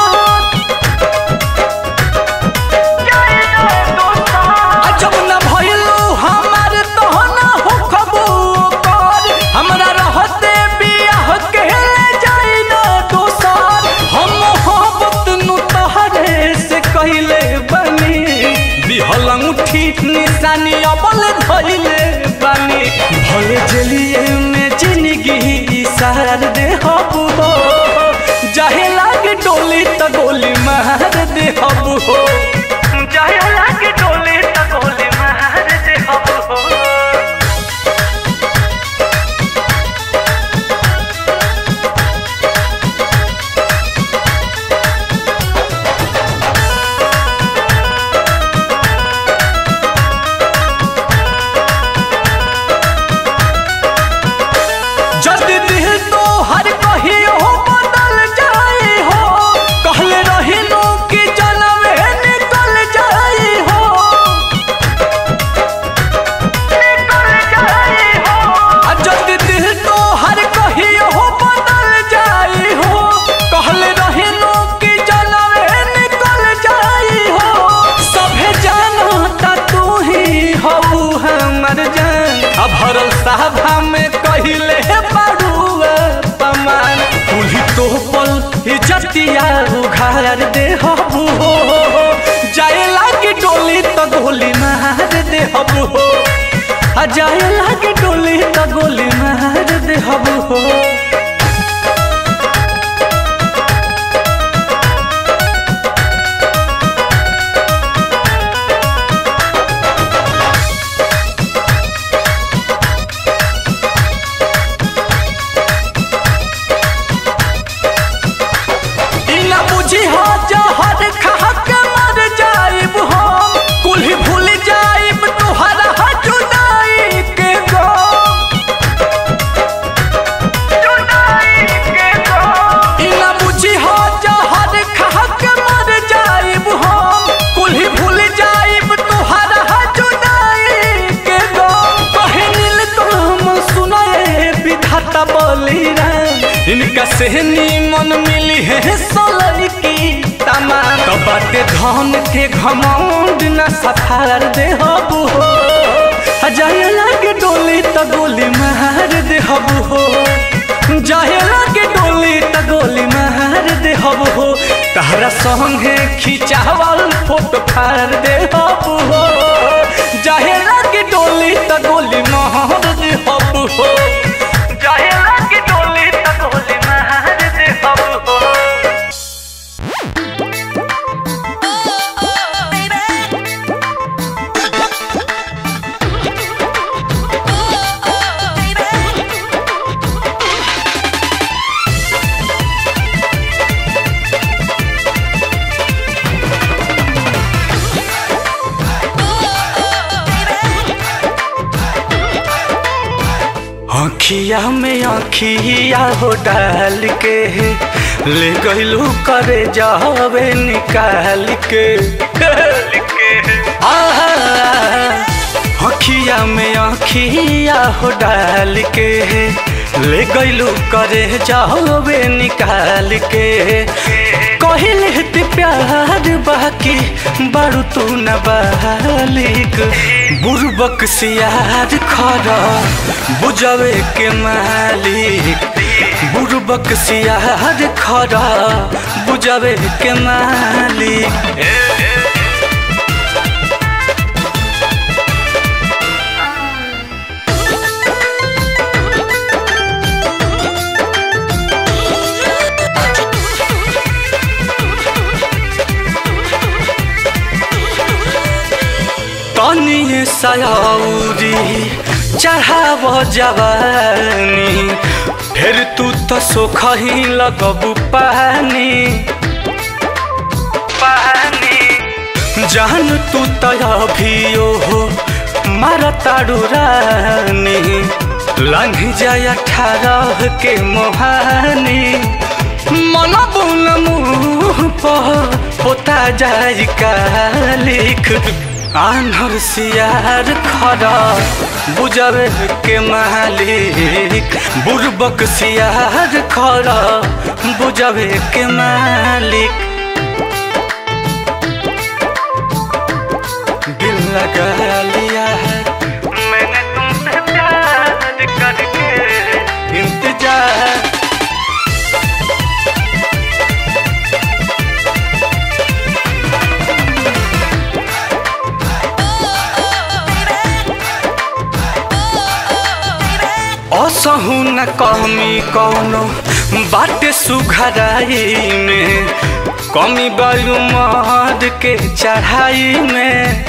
आ जब न भइलो हमार तो न हो खबर हमरा रहते बियाह के जाई न दोसर हम मोहब्बत नु तहरे से कइले बनी दिहल अंगूठी निशानी अबल धइले बानी भले जलिए में जिंदगी सार दे हबु हो जाहे लागे डोली त गोली मार दे हबु हो जाहे लागे डोली त गोली मार दे हबु हो जद दिल तो हर कहियो बदल जाए हो कहले रहिनो कि जन्म निकल जाए हो निकल जाए हो आ जद दिल तो हर कहियो बदल जाए हो कहले रहिनो कि जन्म निकल जाए हो सभे जानता तू ही हऊ हमर जान अब भरल साहबा में कहिले बाड़ुआ पमान कुल्ही तो पल इज्जतिया उघार दे हबू हो जाए लागे डोली त गोली मार दे हबू हो आ जाए लागे डोली त गोली मार दे हबू हो इनका सहनी मन मिली है सोलर की तमाम तो बाटे धन के घमंड न सफार दे हबू हो जाए लागे डोली त गोली मार दे हबू हो जाए लागे डोली त गोली मार दे हबू हो तहरा संगे खिंचावल फोटो फाड़ दे हबू हो जाए लागे डोली त गोली मार दे हबू हो जाए लागे डोली त गोली मार दे हबू हो अखिया में अखिया हो डाल के ले गईलू करे जावे निकाल के आहा, अखिया में अखिया हो डाल के ले गईलू करे जावे निकाल के कहले ते प्यार बाकी बारू तू न बालिक बुरबक सियार खरा बुझावे के मालिक बुरबक सियार खरा बुझावे के मालिक तनी सयाउरी चढ़ाव जवानी फिर तू तो सोखही लगबू पानी पानी जान तू तो अभियो हो मार ताड़ू रानी लंघ जाय अठारह के मोहानी मन बुन मुँह पर होता जाय कालिक आन्हर सियार खरा बुझावे के मालिक बुरबक सियार खरा बुझावे के मालिक दिल लगा लिया है मैंने तुमसे प्यार करके इंतजार असहु न कमी कौनो बाटे सुघराई में कमी बालू मद के चढ़ाई में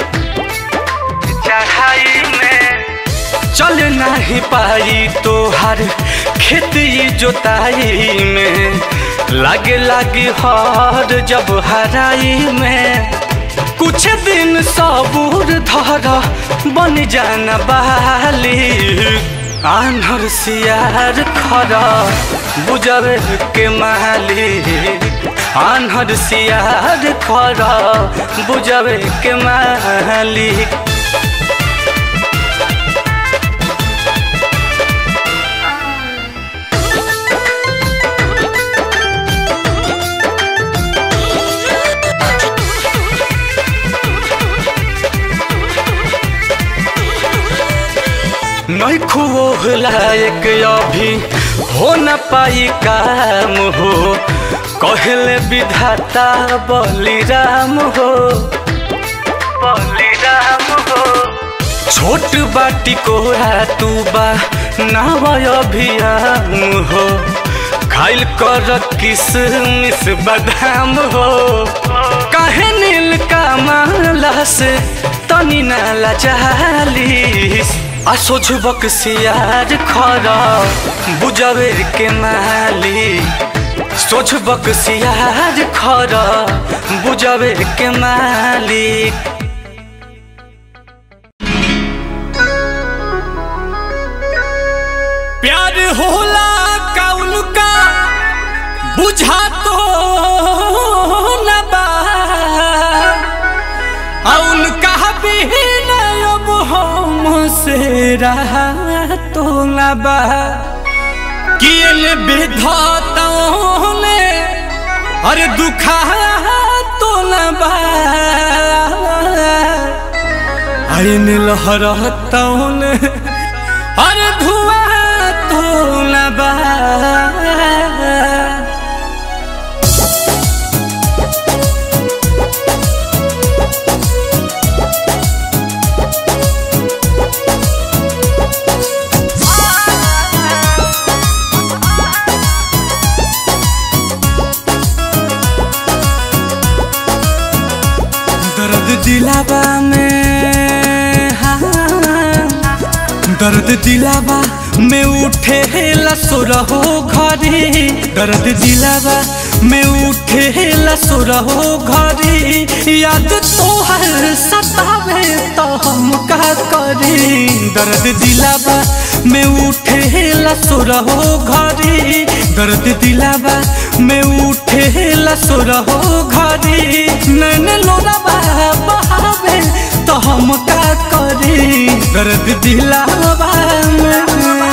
चढ़ाई में चल नहीं पाई तोहर खेती जोताई में लागे लागे हर जब हराई में कुछ दिन सबूर धर बन जाना बाली आन्हर सियार खरा बुझावे के मालिक आन्हर सियार खरा बुझावे के मालिक नहीं खुओ लायक अभी हो न पाई काम हो कहले विधाता बलिराम हो बलिराम हो छोट बाटी कोरा तू बा नाव अभियाम हो खाइल कर किसमिस बादाम हो काहे नील का माला से तनी नाला चालीस असोझबक सियार खरा बुझावे के माली सोझबक सियार खरा बुझावे के मालिक प्यार होला कौन का बुझा तो न बा औन का बिन अब हम से रहा तो न बा किए विधाताओं ने अरे दुखा तो न बा अरे लहरताओं ने अरे धुआं तो न बा दर्द दिलावा में हाँ दर्द दिलावा में उठे लसुरहो घरी दर्द दिलावा में उठे लसुरहो घरी याद तोहर सतावे तो हम का करी दर्द दिलावा में उठे लसुरहो घरी दर्द दिलावा में उठे लसुरहो घरी नैन लोरावा बहावे तो हम का करी दर्द दिलावा में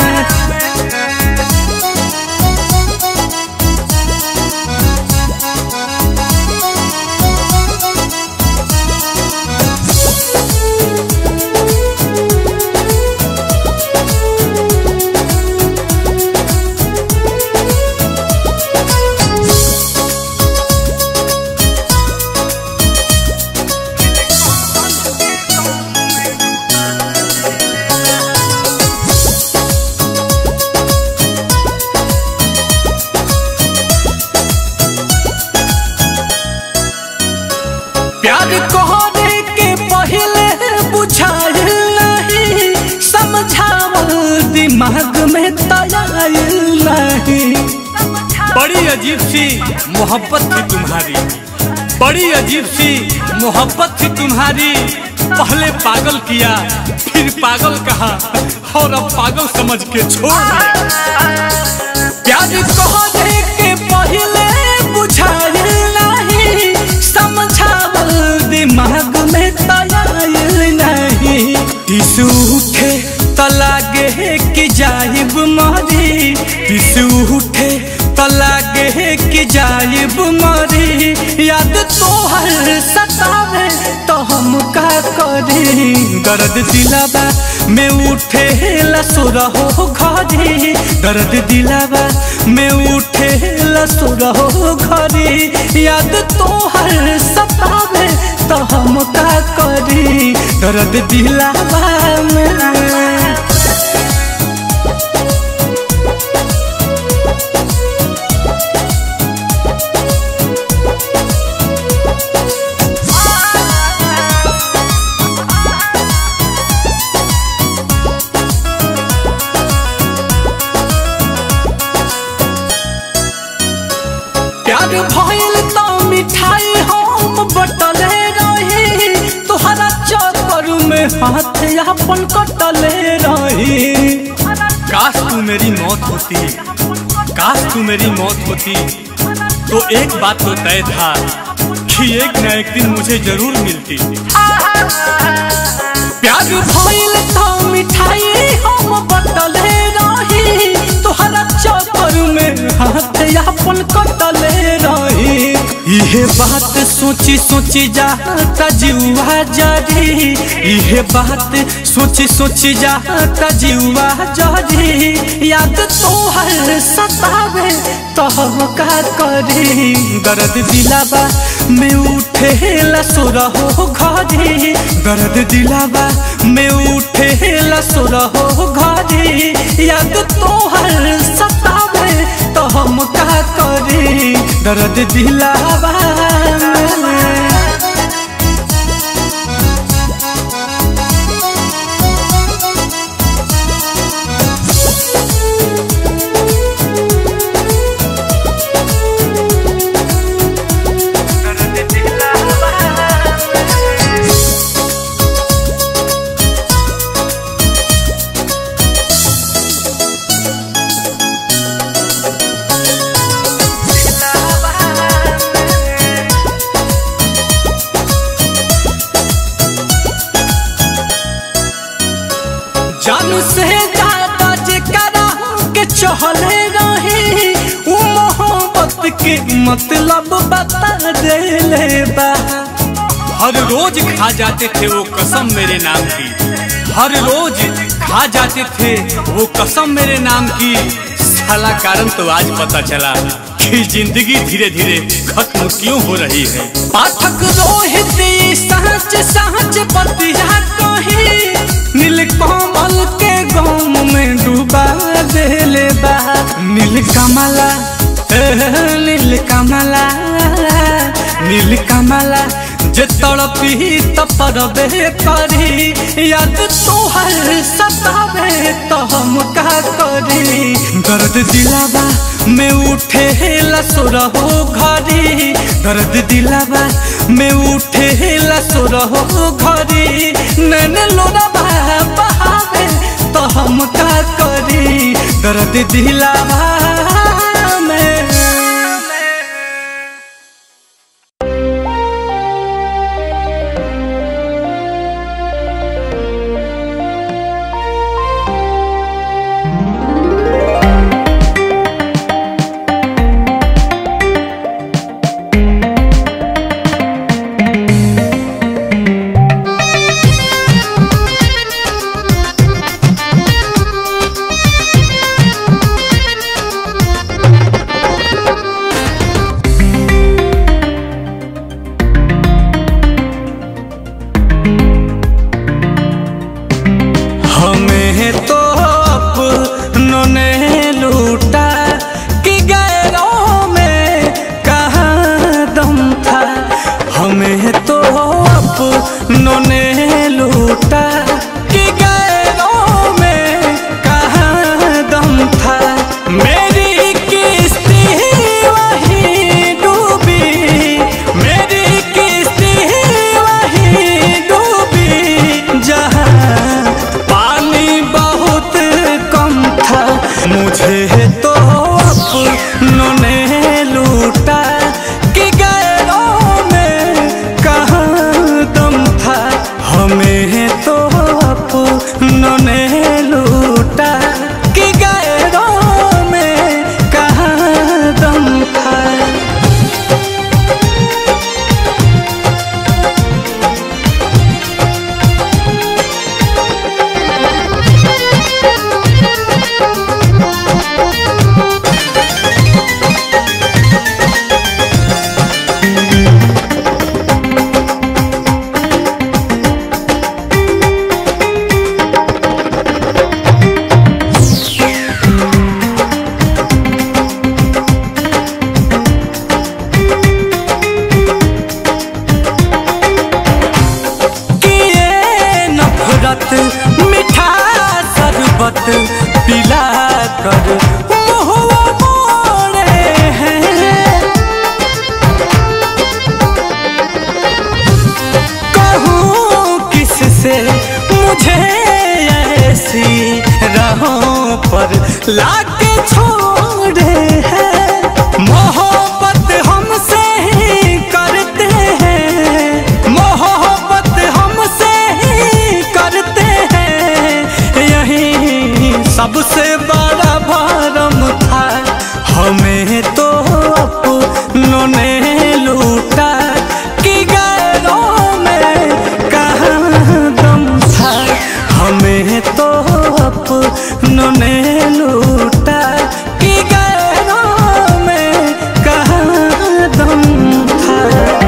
प्यार कहने के पहले बुझाइल नहीं समझावल दिमाग में तयाइल नहीं बड़ी अजीब सी मोहब्बत थी तुम्हारी बड़ी अजीब सी मोहब्बत थी तुम्हारी पहले पागल किया फिर पागल कहा और अब पागल समझ के छोड़ दिया प्यार कहने के पहले बुझाइल नहीं समझावल दिमाग में तयाइल नहीं टिसू उठे त लागे कि जाइब मरी टिसू उठे त लागे कि जाइब मरी याद तोहर सतावे तो हम का करी दर्द दिलावा में उठे लसुरहो घरी दर्द दिलावा में उठे लसुरहो घरी याद तोहर सतावे तो हम का करी दर्द दिलावा में प्यार भइल त मिठाई हम बटले रही तोहरा चक्कर में हाथ अपन कटले रही काश तू मेरी मौत होती काश तू मेरी मौत होती तो एक बात तो तय था कि एक न एक दिन मुझे जरूर मिलती प्यार भइल त मिठाई हम बटले रही तोहरा चक्कर में हाथ अपन कटले रही इहे बात सोची सोची जाता जीवा जरी इहे बात सोची सोची जाता जीवा जरी याद तोहर सतावे तो हम का करी दर्द दिलावा में उठे लसुरहो घरी दर्द दिलावा में उठे लसुरहो घरी याद तोहर सतावे तो हम का करी दर्द दिलावा में जानू से ज्यादा जेकरा के चहले रहे वो मोहब्बत के मतलब बता देले बा हर रोज खा जाते थे वो कसम मेरे नाम की हर रोज खा जाते थे वो कसम मेरे नाम की साला कारण तो आज पता चला कि जिंदगी धीरे धीरे खत्म क्यों हो रही है पाठक रोहित सहच सहच बतिया कही नील कमल के गाँव में डूबा देले बा नील कमला ए, नील कमला नील कमला जे तड़पी तपरबे करी याद तोहर सतावे तो हम का करी दर्द दिलावा में उठे लसुरहो घरी दर्द दिलावा में उठे लसुरहो घरी नैन लोरावा बहावे तो हम का करी दर्द दिलावा में हमें तो अपनों ने लूटा कि गैरों में कहाँ दम था हमें तो अपनों ने लूटा कि गैरों में कहाँ दम था मेरी किस्ती वही डूबी मेरी किस्ती वही डूबी जहाँ पानी बहुत कम था मुझे तो अपनों ने लूटा कि गैरों में कहाँ दम था हमें तो अपनों ने लूटा कि गैरों में कहाँ दम था कि ये नफरत मीठा शरबत पिला कर मुहुआ मोड़े हैं कहूँ किससे मुझे ऐसी राहों पर लाके छोड़े हैं मोहब्बत हमसे ही करते हैं मोहब्बत हमसे ही करते हैं यही सबसे बड़ा भरम था हमें तो अपनों ने लूटा कि गैरों में कहाँ दम था हमें तो अपनों ने लूटा कि गैरों में कहाँ दम था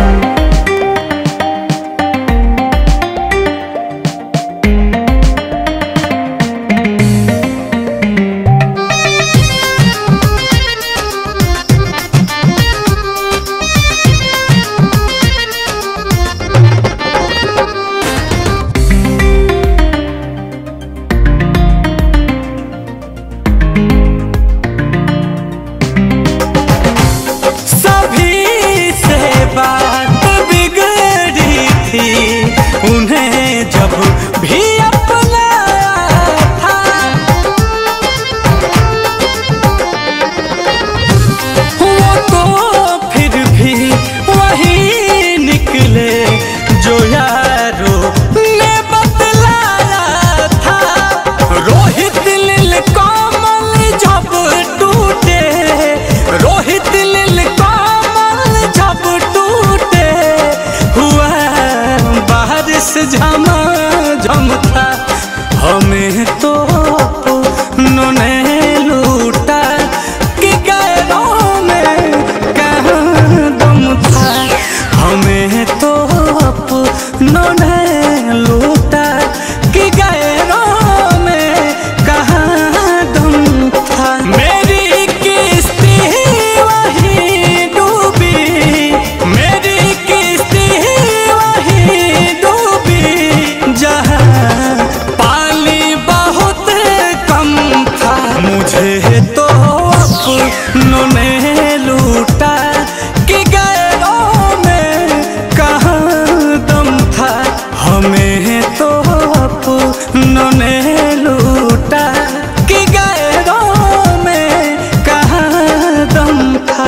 सभी से बात बिगड़ी थी उन्हें जब भी अपनाया था वो तो फिर भी वही निकले जो यारो ने बतलाया था रोहित लील कमल जब बस झमा झम था हमें तो उन्होंने लूटा कि गैरों में कहाँ दम था हमें तो उन्होंने लूटा कि गैरों में कहाँ दम था मेरी किस्ती वही डूबी मेरी किस्ती वही डूबी जहाँ पानी बहुत कम था मुझे तो अपनों ने लूटा कि गैरों में कहाँ दम था हमें तो अपनों ने लूटा कि गैरों में कहाँ दम था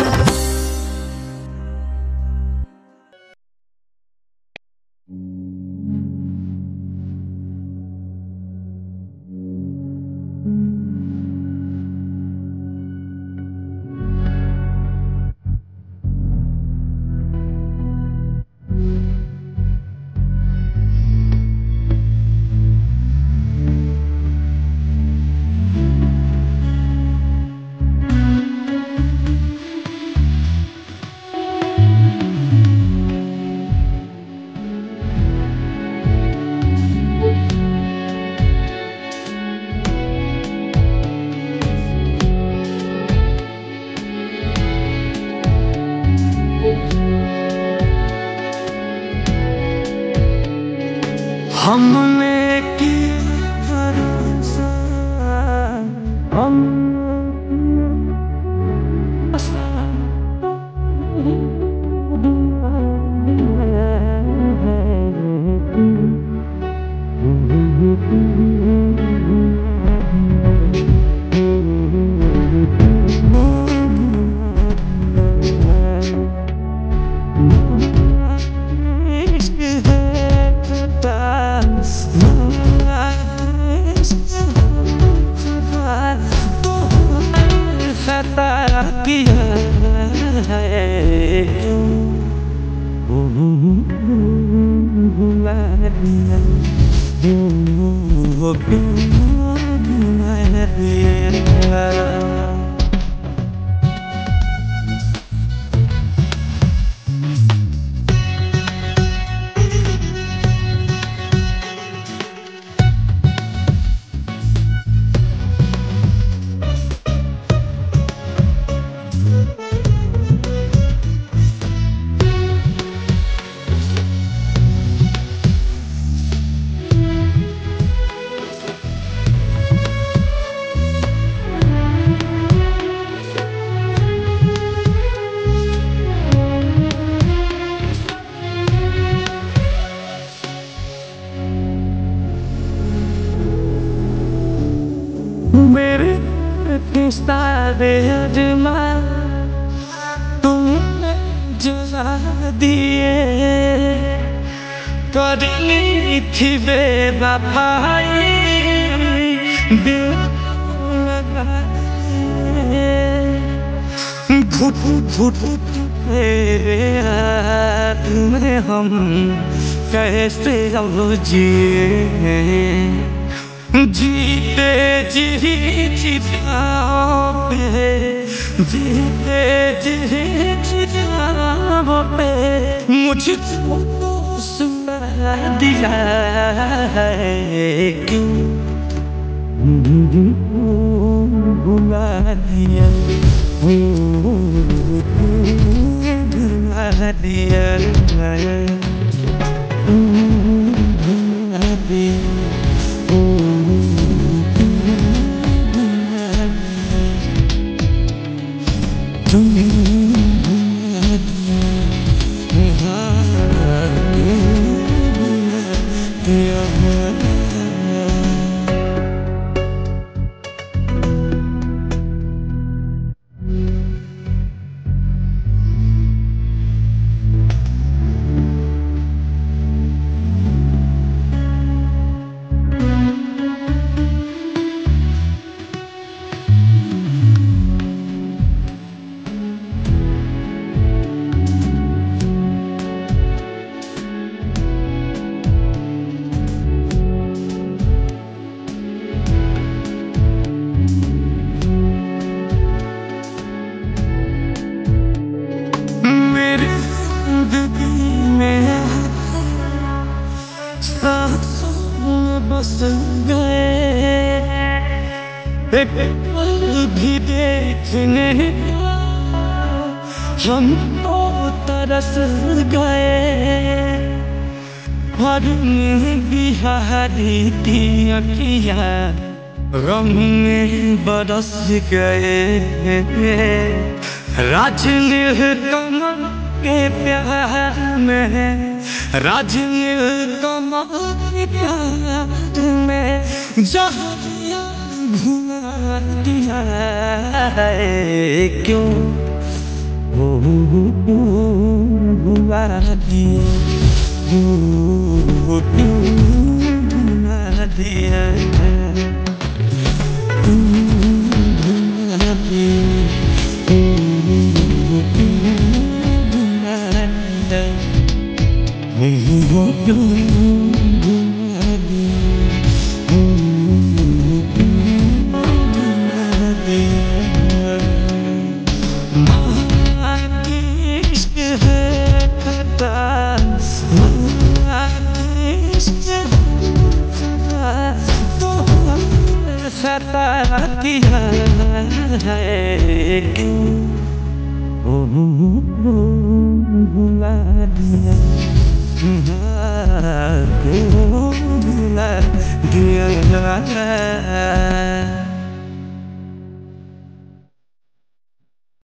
हमने की भरोसा हम मेरे किस्ता दे अजमा तुमने जला दिए करनी थी बेवफाई दिल लगाए घुट घुट तेरे हाथ में हम कैसे अब जिए जीते जी चिताओं पे जीते जी चिताओं पे मुझको सुना दिया है क्यों बुला दिया बुला दिया बुला दिया बरस गए एक पल भी देखने हम तो तरस गए हर में बिहारी की अखिया गम में बरस गए राज कमल के प्यार में राज कमल के प्यार में जहाँ घुमा दिया है क्यों घुमा दिया घुमा दिया Yeah.